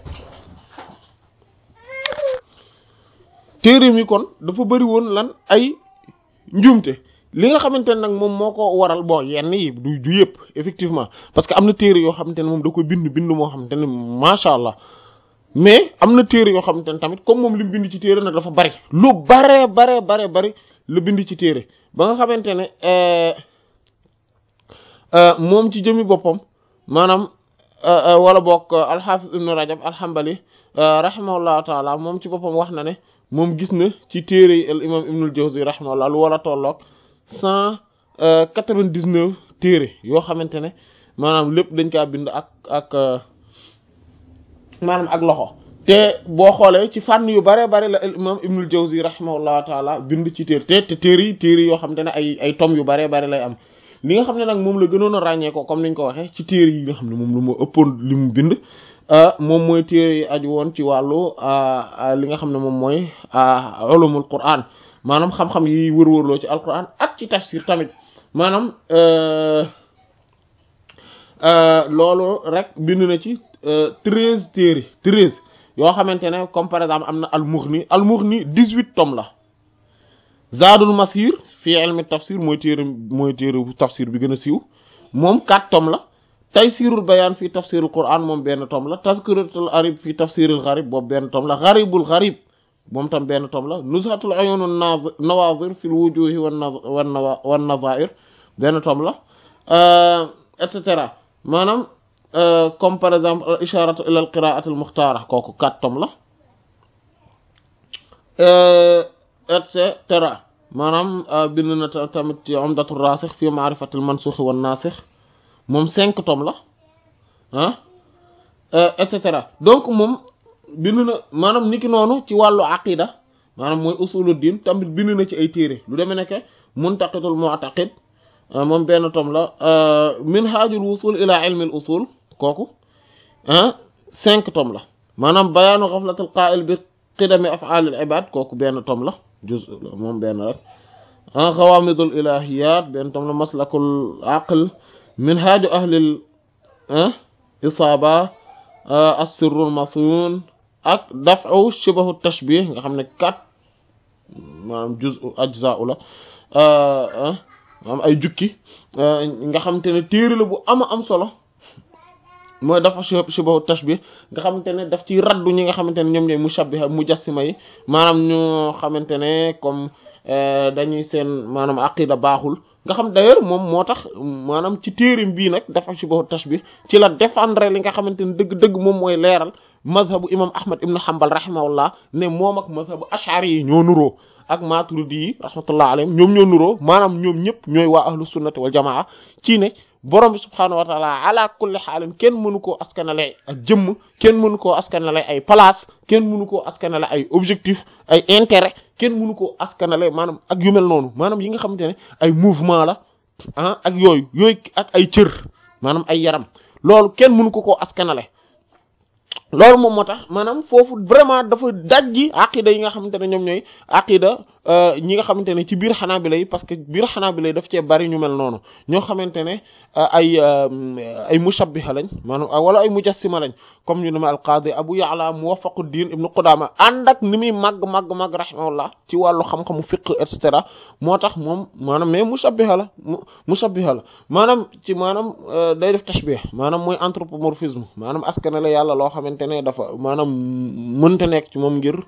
téeréem yi kon dafa bëri woon lan ay njuumte li nga xamante ne nag moom moo ko waral bon yenn yi du du yëpp effectivement parce que am na téere yoo xamante ne moom da koy bind bind moo xamante ne macha allah mais am na téere yoo xamante ne tamit comme moom li mu bind ci téere nag dafa bari lu bare bare bare bari la bind ci téere ba nga xamante ne moom ci jëmi boppam maanaam wala bokk alxaafis ibnu rajab alxambali rahimahullahu taala moom ci boppam wax na ne moom gis na ci téere yi al imam ibnul jawzi rahimahullah lu war a tolloog cent quatre-vingt-dix-neuf téere yoo xamante ne maanaam lépp dañ kaa bind ak ak maanaam ak loxo te boo xoolee ci fànn yu bare bare la al imam ibnul jawzi rahimahullahu taala bind ci téere te te téere yi téere yoo xamante ne ay ay tom yu bare bare lay am li nga xam ne nag moom la gënoon a ràññee ko comme niñ ko waxee ci téere yi nga xam ne moom lu ma ëppoon li mu bind moom mooy téere yi aju woon ci wàllu li nga xam ne moom mooy ulumul quran maanaam xam-xam yi wër-wërloo ci alquran ak ci tafsir tamit maanaam loolu rek bind na ci treize téere treize yoo xamante ne comme par exemple am na al-Mughni al-Mughni dix-huit tomes la Zadul Masir fii ilmi tafsir mooy téere mooy téere tafsir bi gën a siiw moom quatre tomes la Taysirul Bayaan fii tafsirul Qur'an moom benn tome la Tazkiratul Arib fii tafsiril Gharib boobu benn tome la Gharibul Gharib moom tam benn tome la Nuzhatul Uyunun Nawazir fil Wujuhi wan Nazair benn tome la et cetera maanaam comme par exemple al isharatu ila al qiraati al muxtaara kooku quatre tomes la et cetera maanaam bind na tamit ci umdatul rasikh fi ma'rifatil mansukh wan nasikh moom cinq tomes la ah et cetera donc moom bind na maanaam niki noonu ci wàllu aqida maanaam mooy usuluddin tamit bind na ci ay téere lu demee nekk muntaqidul mu'taqid moom benn tom la minhajul wusul ila ilmi al usul kooku ah cinq tom la maanaam bayaanu ghaflatil qa'il bi qidami af'al al ibad kooku benn tom la juz moom benn rek ah ghawamidul ilahiyat benn tom la maslakul aql minhaju ahlil isaba as-sirrul masun ak daf'u shibahu tashbih nga xam ne quatre maanaam juz ajza'u la am ay jukki nga xamante ne téere la bu ama am solo mooy dafa shibahu tashbih nga xamante ne daf ci raddu ñi nga xamante ne ñoom ñooy mushabbiha mujassima yi maanaam ñu xamante ne comme dañuy seen maanaam aqida baaxul nga xam d'ailleurs moom moo tax maanaam ci téerim bii nag dafa shibahu tashbih ci la défendre li nga xamante ne dëgg-dëgg moom mooy leeral mazhabu imam ahmad ibn hanbal rahimahullah ne moom ak mazhabu ash'ari yi ñoo nuroo ak maturidi yi rahmatullah alayhim ñoom ñoo nuroo maanaam ñoom ñëpp ñooy waa ahlu sunnati wal jamaa ci ne borom bi subhaanahu wa taala ala kulli xaalin kenn mënu koo askanale ak jëmm kenn mënu koo askanale ay place kenn mënu koo askanale ay objectif ay intérêt kenn mënu koo askanale maanaam ak yu mel noonu maanaam yi nga xamante ne ay mouvement la ah ak yooyu yooyu ak ay cër maanaam ay yaram loolu kenn mënu ko koo askanale loolu moom moo tax maanaam foofu vraiment dafa dajji aqida yi nga xamante ne ñoom ñooy aqida ñi nga xamante ne ci biir xanaabila yi parce que biir xanaabila yi daf cee bari ñu mel noonu ñoo xamante ne ay ay mushabbiha lañ maanaam wala ay mujassima lañ comme ñu ne ma alqaadi abu ya'la muwaffaquddin ibnu qudama ànd ak ni muy màgg màgg màgg rahimahullah ci wàllu xam-xamu fiqh et cetera moo tax moom maanaam mais mushabbiha la mushabbiha la maanaam ci maanaam day def tashbih maanaam mooy anthropomorphisme maanaam askan la yàlla loo xamante ne dafa maanaam mënta nekk ci moom ngir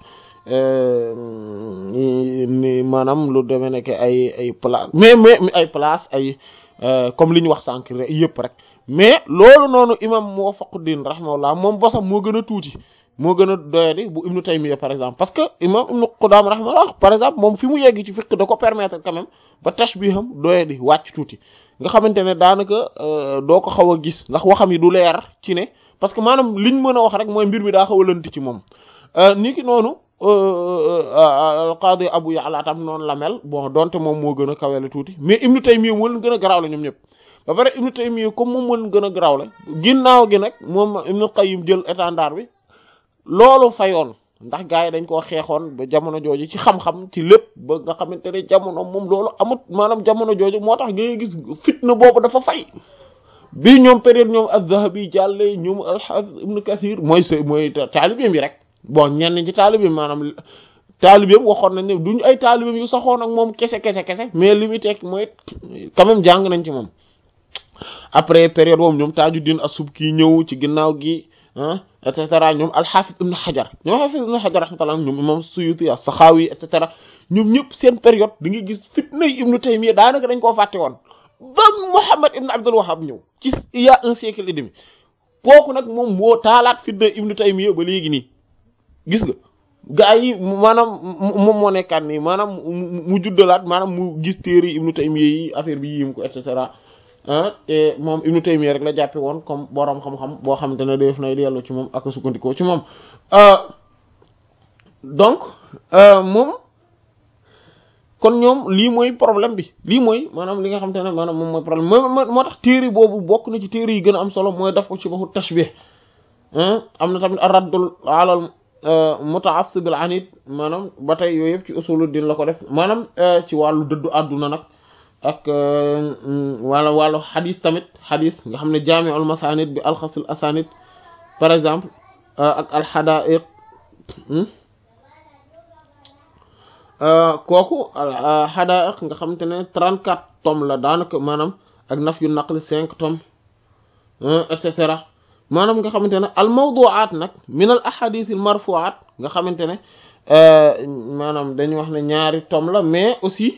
ni maanaam lu demee nekk ay ay place mais mais ay place ay comme li ñu wax sànq yëpp rek mais loolu noonu imam Muwaffaquddin rahimahullah moom bosam moo gën a tuuti moo gën a doyadi bu Ibnu Taymiyya par exemple parce que imam Ibnu Qudaam rahimahullah par exemple moom fi mu yegg ci fiqh da ko permettre quand même ba tashbiham doyadi wàcc tuuti nga xamante ne daanaka doo ko xaw a gis ndax waxam yi du leer ci ne parce que maanaam liñ mën a wax rek mooy mbir mi daa xaw a lënt ci moom ni ki noonu alqaadi Abu Ya'la tam noonu la mel bon donte moom moo gën a kawele tuuti mais Ibnu Taymiyya moo leen gën a garaaw la ñoom ñëpp ba pare Ibnu Taymiyya comme moom moo leen gën a garaaw la ginnaaw gi nag moom Ibnu Qayyim jël étendard bi loolu fayoon ndax gars yi dañ koo xeexoon ba jamono jooju ci xam-xam ci lépp ba nga xamante ne jamono moom loolu amut maanaam jamono jooju moo tax ngay gis fitna boobu dafa fay bi ñoom période ñoom az-Zahabi jàlle ñoom al-Hafiz Ibn Kathir mooy s mooy taalibeem yi rek bon ñenn ci taalibeem maanaam taalibeem waxoon nañ ne duñ ay taalibeem yu saxoon ak moom kese kese kese mais li muy tekk mooy quand même jàng nañ ci moom après période boobu ñoom Tajuddin as-Subki ñëw ci ginnaaw gi ah et cetera ñoom al-Hafiz Ibn Hajar ñoom Hafiz Ibn Hajar rahmatullah ñoom imam Suyuti as-Sakhawi et cetera ñoom ñëpp seen période da ngay gis fitnay Ibn Taymiyya daanaka dañ koo fàtte woon ba Muhammad ibn Abdul Wahhab ñëw ci il y a un siècle et demi kooku nag moom moo taalaat fitna Ibn Taymiyya ba léegi nii gis nga gaa yi maanaam moom moo nekkaat nii maanaam mu juddalaat maanaam mu gis téere Ibn Taymiyya yi affaire bi yim ko et cetera ah te moom Ibn Taymiyya rek la jàppe woon comme borom xam-xam boo xamante ne def nay dellu ci moom ak sukkandikoo ci moom donc moom kon ñoom lii mooy problème bi lii mooy maanaam li nga xamante ne maanaam moom mooy problème moo moo tax téere boobu bokk na ci téere yi gën a am solo mooy daf ko ci baxu tashbih am na tamit ar-raddul alal muta'assib al-anid maanaam ba tey yooyu yëpp ci usuluddin la ko def maanaam ci wàllu dëddu àdduna nag ak wala wàllu xadis tamit xadis nga xam ne jaami'ul masanid bi alxasil asanid par exemple ak alxadaiq kooku xadaiq nga xamante ne 34 tomes la daanaka maanaam ak naf yu naqli 5 tomes et cetera maanaam nga xamante ne al mawdu'at nag min al ahadith al marfu'at nga xamante ne maanaam dañu wax ne ñaari tomes la mais aussi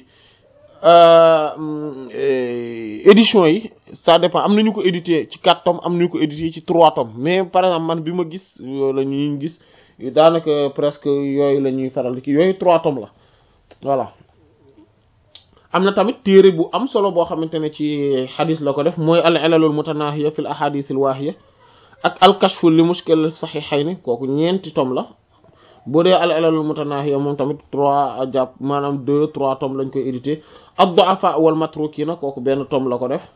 édition yi ça dépend am nañu ko édité ci quatre tomes am nañu ko édité ci trois tomes mais par exemple man bi ma gis la ñuy gis daanaka presque yooyu la ñuy faral ki yooyu trois tomes la voilà am na tamit téere bu am solo boo xamante ne ci xadis la ko def mooy al ilalul mutanahiya fil ahadith al wahiya ak al kashfu li mushkil sahihayni kooku ñeenti tomes la boo dee al ilalul mutanahiya moom tamit trois jàpp maanaam deux trois tomes lañ koy édité ad-du'afa wal matrukina kooku benn tome la ko def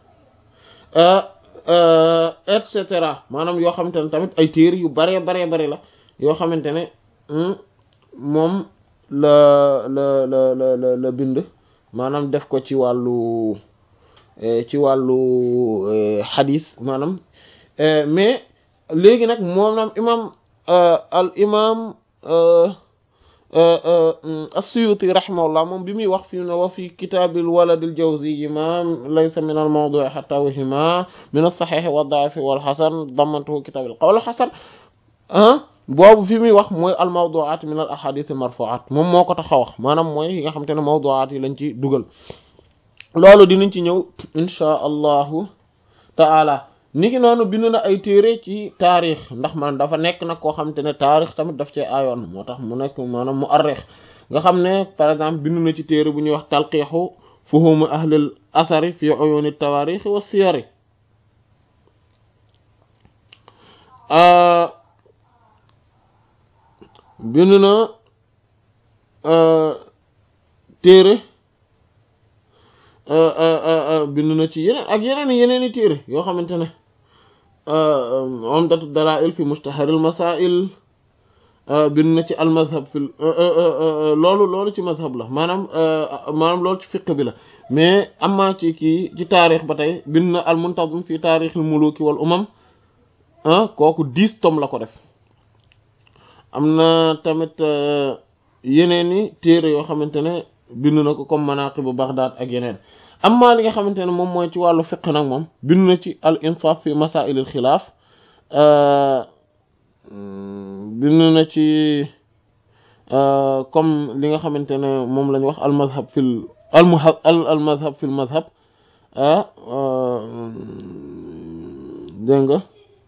et cetera maanaam yoo xamante ne tamit ay téere yu baree baree bari la yoo xamante ne moom la la la la la bind maanaam def ko ci wàllu ci wàllu xadis maanaam mais léegi nag moom naam imam al imam as-Suyuti rahimahullah moom bi muy wax fi ne wa fi kitaabil waladil jawzi ma laysa min al mawdu'i hatta wahima min as-sahih wa ad-da'if wal hasan damantuhu kitaabil qawl hasan boobu fi muy wax mooy al mawdu'at min al ahadith al marfu'at moom moo ko tax a wax maanaam mooy yi nga xamante ne mawdu'at yi lañ ci dugal loolu dinañ ci ñëw insha allahu ta'ala niki noonu bind na ay téere ci taarix ndax man dafa nekk nag koo xamante ne taarix tamit daf cee ayoon moo tax mu nekk maanaam mu arrix nga xam ne par exemple bind na ci téere bu ñuy wax talqiixu fuhum ahlil asari fi uyuni tawarixi wa siyari bind na téere bind na ci yeneen ak yeneen yeneen i téere yoo xamante ne umdatu dalail fi mustaharil masail bind na ci al mazhab fi loolu loolu ci mazhab la maanaam maanaam loolu ci fiqh bi la mais amma ci kii ci taarix ba tey bind na al muntazim fi taarixil muluki wal umam kooku dix tomes la ko def am na tamit yeneen i téere yoo xamante ne bind na ko comme manaqibu Baghdad ak yeneen amma li nga xamante ne moom mooy ci wàllu fiqh nag moom bind na ci al insaf fi masail al xilaaf bind na ci comme li nga xamante ne moom la ñu wax al mazhab fil al muhab al mazhab fil mazhab dégg nga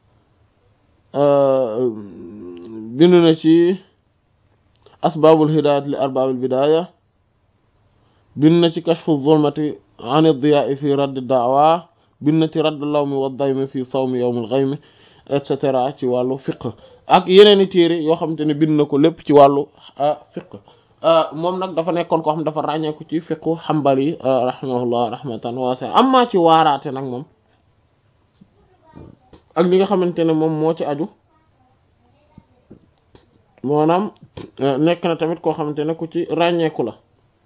bind na ci asbaabul hidaayat li arbaabil bidaaya bind na ci kashfu zulmati an ad-diyaa fi radd da'wa bind na ci radd lawmi wa daymi fi sawmi yawmil ghaymi et cetera ci wàllu fiqh ak yeneen i téere yoo xamante ne bind na ko lépp ci wàllu fiqh moom nag dafa nekkoon koo xam dafa ràññeeku ci fiqhu Hanbali rahimahullah rahmatan wasi'a amma ci waaraate nag moom ak li nga xamante ne moom moo ci aju maanaam nekk na tamit koo xamante ne ku ci ràññeeku la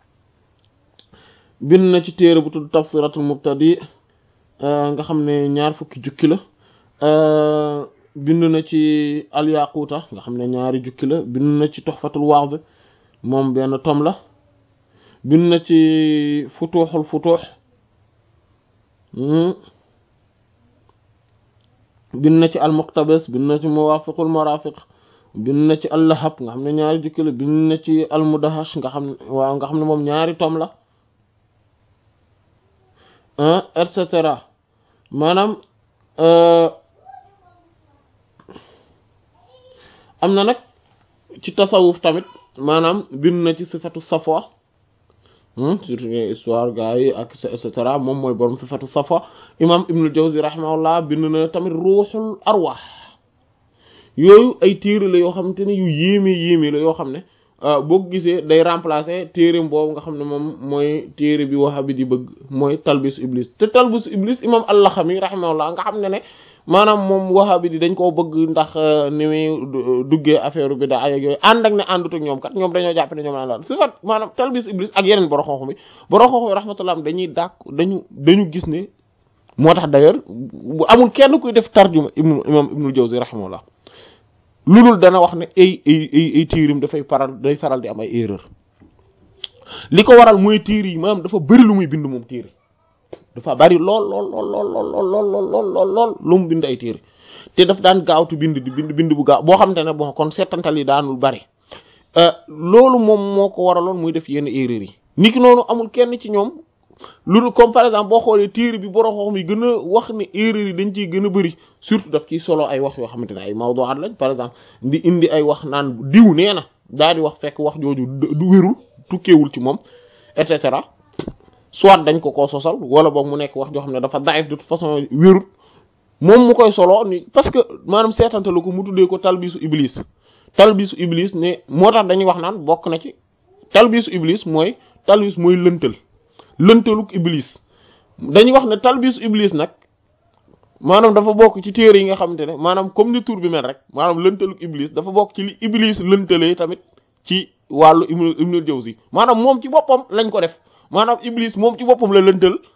bind na ci téere bu tudd tafsiratul mubtadi nga xam ne ñaar fukki jukki la bind na ci alyaquuta nga xam ne ñaari jukki la bind na ci tuhfatul wa'z moom benn tom la bind na ci futuuxul futuux bind na ci almuqtabis bind na ci muwaafiqul marafiq bind na ci allahab nga xam ne ñaari jukki la bind na ci almudahash nga xam ne waaw nga xam ne moom ñaari tom la et cetera maanaam am na nag ci tasawuf tamit maanaam bind na ci sifatu safwa surtout histoire gars yi ak et cetera moom mooy borom sifatu safwa imam ibnul jawzi rahimahullah bind na tamit ruuxul arwaax yooyu ay téere la yoo xamante ne yu yéeme yéeme la yoo xam ne boo ko gisee day remplacer téere boobu nga xam ne moom mooy téere bi wahabi di bëgg mooy talbisu iblis te talbisu iblis imam al-Laxami rahimahullah nga xam ne ne maanaam moom wahabi di dañ koo bëgg ndax ni muy duggee affaire bi daa ak yooyu ànd ak ne àndut ak ñoom kat ñoom dañoo jàpp ne ñoom la la sifat maanaam talbisu iblis ak yeneen borom xam-xam bi borom xam-xam rahmatullah dañuy dàq dañu dañu gis ne moo tax d'ailleurs bu amul kenn kuy def tarjuma ibnu imam ibnul Jawzi rahimahullah lu dul dana wax ne ay ay ay ay tiirim dafay faral day faral di am ay erreur li ko waral mooy tiir yi maanaam dafa bëri lu muy bind moom tiir dafa bari lool lool lool lool lool lool lool lool lool lu mu bind ay tiir te daf daan gaawtu bind di bind bind bu gaaw boo xamante ne bon kon seetantal yi daanul bari loolu moom moo ko waraloon muy def yenn erreur yi niki noonu amul kenn ci ñoom lu comme par exemple boo xoolee téere bi borom xam yi gën a wax ne erreur yi dañ ciy gën a bëri surtout daf ciy solo ay wax yoo xamante ne ay mawdu'at lañ par exemple di indi ay wax naan diw nee na daal di wax fekk wax jooju du wérul tukkeewul ci moom et cetera soit dañ ko koo sosal wala boog mu nekk wax joo xam ne dafa daif de toute façon wérul moom mu koy solo ni parce que maanaam seetantalu ko mu tuddee ko talbisu iblis talbisu iblis ne moo tax dañuy wax naan bokk na ci talbisu iblis mooy talbis mooy lëntal lëntaluk iblis dañuy wax ne talbisu iblis nag maanaam dafa bokk ci téere yi nga xamante ne maanaam comme ni tur bi mel rek maanaam lëntaluk iblis dafa bokk ci li iblis lëntalee tamit ci wàllu ibnu ibnul jawzi maanaam moom ci boppam lañ ko def maanaam iblis moom ci boppam la lëntal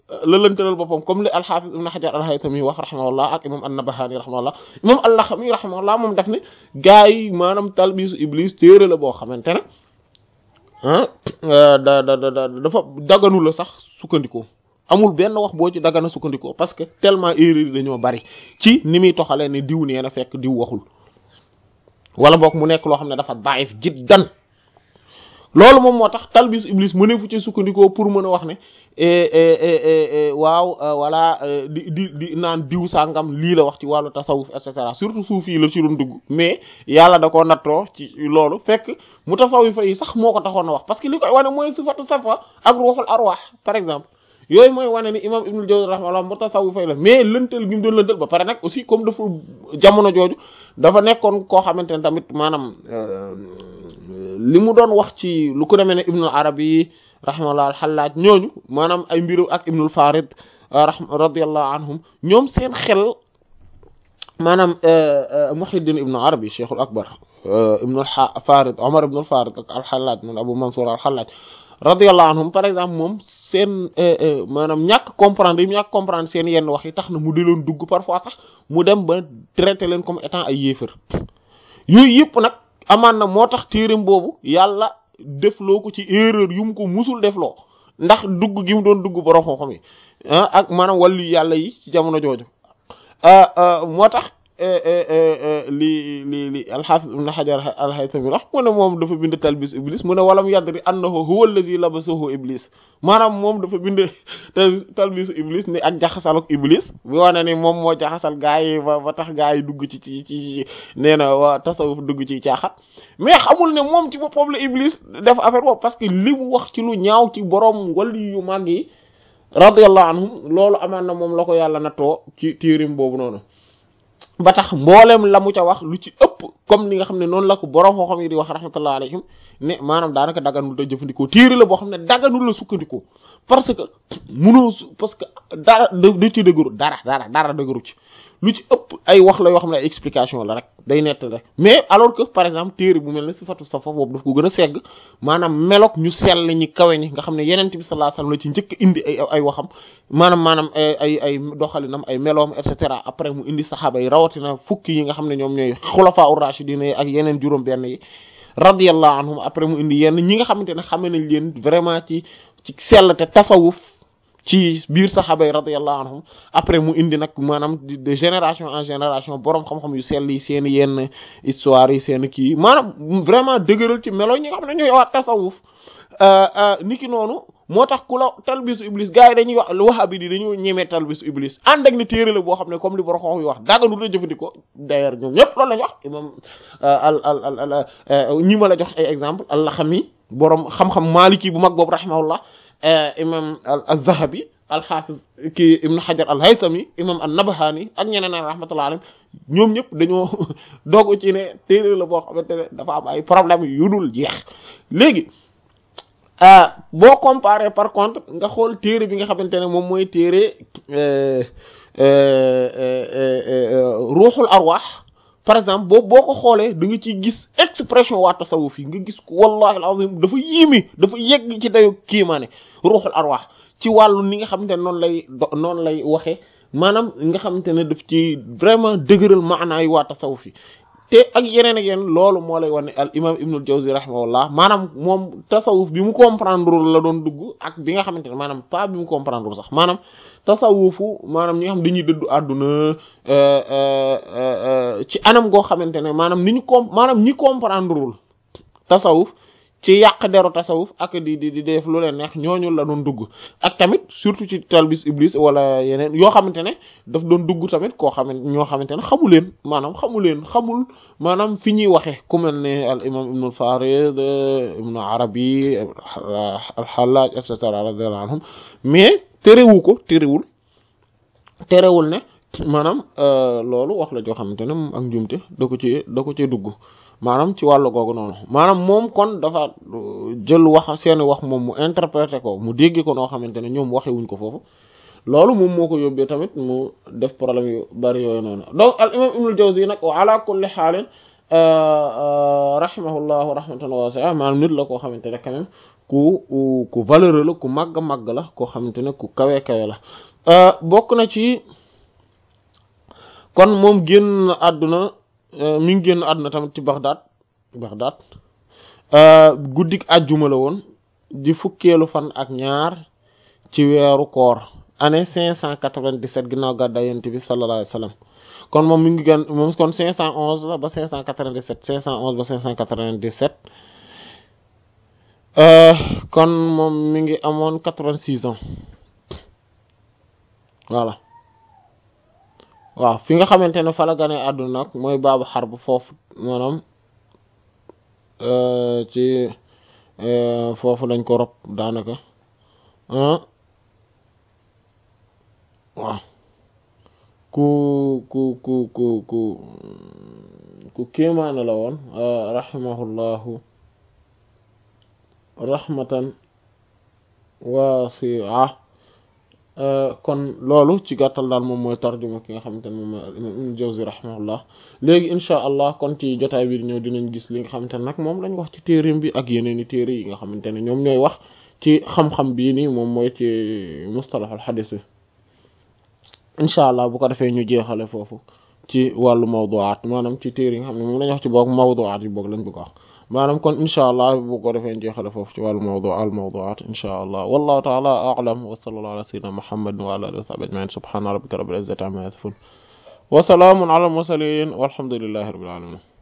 lëlantalal boppam comme li alxaafis ibn xajar alhaytami wax rahimahullah ak imam an-nabahani rahimahullah imam allaxami rahimahullah moom daf ne gaa yi maanaam talbisu iblis téere la boo xamante ne ah da da da dafa daganu la sax sukkandikoo amul benn wax boo ci dagana sukkandikoo parce que tellement erreur yi dañoo bari ci ni muy toxalee ne diw nee na fekk diw waxul wala boog mu nekk loo xam ne dafa daif jiddan loolu moom moo tax talbis iblis mëne fu ci sukkandikoo pour mën a wax ne waaw wala di di di naan diw sàngam lii la wax ci wàllu tasawuf et cetera surtout suuf yi la ci doon dugg mais yàlla da koo nattoo ci loolu fekk mu tasawifa yi sax moo ko taxoon a wax parce que li koy wane mooy sifatu safa ak ruuxul arwaax par exemple yooyu mooy wane ni imam ibnul jawzi rahimahullah mu tasawufa la mais lëntal gi mu doon lëntal ba pare nag aussi comme dafa jamono jooju dafa nekkoon koo xamante ne tamit maanaam li mu doon wax ci lu ko demee ne ibnul arabi rahimahullah alxallaaj ñooñu maanaam ay mbiru ak ibnul farid radiyallahu anhum ñoom seen xel maanaam muhiddin ibnu arabi cheikhul akbar ibnul farid omar ibnul farid ak alxallaaj moom abu mansour alxallaaj radiyallahu anhum par exemple moom seen maanaam ñàkk comprendre yi ñàkk comprendre seen yenn wax yi tax na mu di leen dugg parfois sax mu dem ba traité leen comme étant ay yéefar yooyu yëpp nag amaan na moo tax téereem boobu yàlla defloo ko ci erreur yu mu ko musul defloo ndax dugg gi mu doon dugg borom xam-xam yi ah ak maanaam wàllu yàlla yi ci jamono jooju moo tax li li li alxaafis ibn xajar alxaytami wax mu ne moom dafa bind talbis iblis mu ne walam yadri annahu huwa allazi labasahu iblis maanaam moom dafa bind talbis iblis ni ak jaxasal ak iblis bi wane ni moom moo jaxasal gaa yi ba ba tax gaa yi dugg ci ci ci nee na waa tasawuf dugg ci caaxat mais xamul ne moom ci boppam la iblis def affaire boobu parce que li mu wax ci lu ñaaw ci borom wali yu màgg yi radiyallahu anhum loolu amaan na moom la ko yàlla nattoo ci tiirim boobu noonu ba tax mboolem la mu ca wax lu ci ëpp comme ni nga xam ne noonu la ko borom xoo xam yi di wax rahmatullah alayhim ne maanaam daanaka daganul te jëfandikoo téere la boo xam ne daganul la sukkandikoo parce que munoo su parce que dara da ci dëgëru dara dara dara dëgëru ci lu ci ëpp ay wax la yoo xam ne ay explication la rek day nett rek mais alors que par exemple téere bu mel ne sifatu safa boobu daf ko gën a segg maanaam meloog ñu sell ñi kawe ñi nga xam ne yenent bi sallallahu alayhi wasallam la ci njëkk indi ay ay waxam maanaam maanaam ay ay doxalinam ay meloom et cetera après mu indi saxaaba yi rawatina fukki yi nga xam ne ñoom ñooy xulafaa ur-rashidin yi ak yeneen juróom benn yi radiyallahu anhum après mu indi yenn ñi nga xamante ne xame nañ leen vraiment ci ci sell te tasawuf ci biir saxaaba yi radiyallahu anhum après mu indi nag maanaam de génération en génération borom xam-xam yu sell yi seen yenn histoire yi seen kii maanaam vraiment dëgëral ci melo ñi nga xam ne ñooy waa tasawuf niki noonu moo tax ku la talbisu iblis gars yi dañuy wax wahabi di dañoo ñemee talbisu iblis ànd ak ni téere la boo xam ne comme li borom xam yi wax daganu la jëfandikoo d'ailleurs ñoom ñëpp loolu lañu wax imam al al al ñi ma la jox ay exemple al-Laxami borom xam-xam maliki bu mag boobu rahimahullah imam al-Zahabi al-Hafiz kii Ibn Hajar al-Haythami imam an-Nabhani ak ñeneen ak rahmatullah alayhim ñoom ñëpp dañoo doog ci ne téere la boo xamante ne dafa am ay problème yu dul jeex léegi boo comparé par contre nga xool téere bi nga xamante ne moom mooy téere ruuxul arwaax par exemple boobu boo ko xoolee da nga ciy gis expression waa tasawuf yi nga gis ko wallahi alazim dafa yéeme dafa yegg ci dayo kiimaane ruuxul arwaax ci wàllu ni nga xamante ne noonu lay noonu lay waxee maanaam nga xamante ne daf ci vraiment dëgëral maanaa yi waa tasawuf yi te ak yeneen ak yeneen loolu moo lay wane al imam ibnul jawzi rahimahullah maanaam moom tasawuf bi mu comprendre la doon dugg ak bi nga xamante ne maanaam pas bi mu comprendre sax maanaam tasawufu maanaam ñi nga xam dañuy dëddu àdduna ci anam goo xamante ne maanaam ni ñu com maanaam ñi comprendrewul tasawuf ci yàq deru tasawuf ak di di di def lu leen neex ñooñu la doon dugg ak tamit surtout ci talbis iblis wala yeneen yoo xamante ne daf doon dugg tamit koo xamante ñoo xamante ne xamu leen maanaam xamu leen xamul maanaam fi ñuy waxee ku mel ne al imam ibnu farid ibnu arabi al xalaaj et cetera radiyallahu anhum mais terewu ko terewul terewul ne maanaam loolu wax la joo xamante ne moom ak njuumte da ko ci da ko ci dugg maanaam ci wàllu googu noonu maanaam moom kon dafa jël wax seeni wax moom mu interpréter ko mu dégg ko noo xamante ne ñoom waxewuñ ko foofu loolu moom moo ko yóbbee tamit mu def problème yu bari yooyu noonu donc al imam ibnul jawzi nag wa ala kulli xaalin rahimahullahu rahmatan wasi'a maanaam nit la koo xamante ne quand même ku ku valeureux la ku màgg màgg la koo xamante ne ku kawe kawe la bokk na ci kon moom génn àdduna mi ngi génn àdduna tamit ci Baghdad Baghdad guddik àjjuma la woon di fukkeelu fan ak ñaar ci weeru koor année cinq cent quatre-vingt-dix-sept ginnaaw gàddaay yonent bi sallallahu alayhi wa sallam kon moom mi ngi gën moom kon cinq cent onze la ba cinq cent quatre-vingt-dix-sept cinq cent onze ba cinq cent quatre-vingt-dix-sept kon moom mi ngi amoon quatre-vingt-six ans voilà waaw fi nga xamante ne fa la gane àdduna nag mooy baabu xar bu foofu maanaam ci foofu lañ ko rob daanaka waaw ku ku ku ku ku ku kéemaane la woon rahimahullahu rahmatan waasi'a kon loolu ci gàttal daal moom mooy tarjuma ki nga xamante ne moom mooy Ibn Jawzi rahimahullah léegi insha allah kon ci jotaay bi ñëw dinañ gis li nga xamante ne nag moom lañ wax ci téereem bi ak yeneen i téere yi nga xamante ne ñoom ñooy wax ci xam-xam bii nii moom mooy ci mustalahul xadis bi incha allah bu ko defee ñu jeexale foofu ci wàllu mawduwaat maanaam ci téere yi nga xam ne moom lañ wax ci boog mawduwaat yi boog lañ bëgg wax maanaam kon incha allah bu ko defee ñu jeexale foofu ci wàllu mawdu al mawduwaat incha allah wallahu taala a'lam wa sallallahu ala sayyidina muhammad wa ala alihi wa sahbihi ajma'in subhana rabbika rabbil izzati amma yasifun wa salaamun ala al mursalin walhamdulillahi rabbil alamin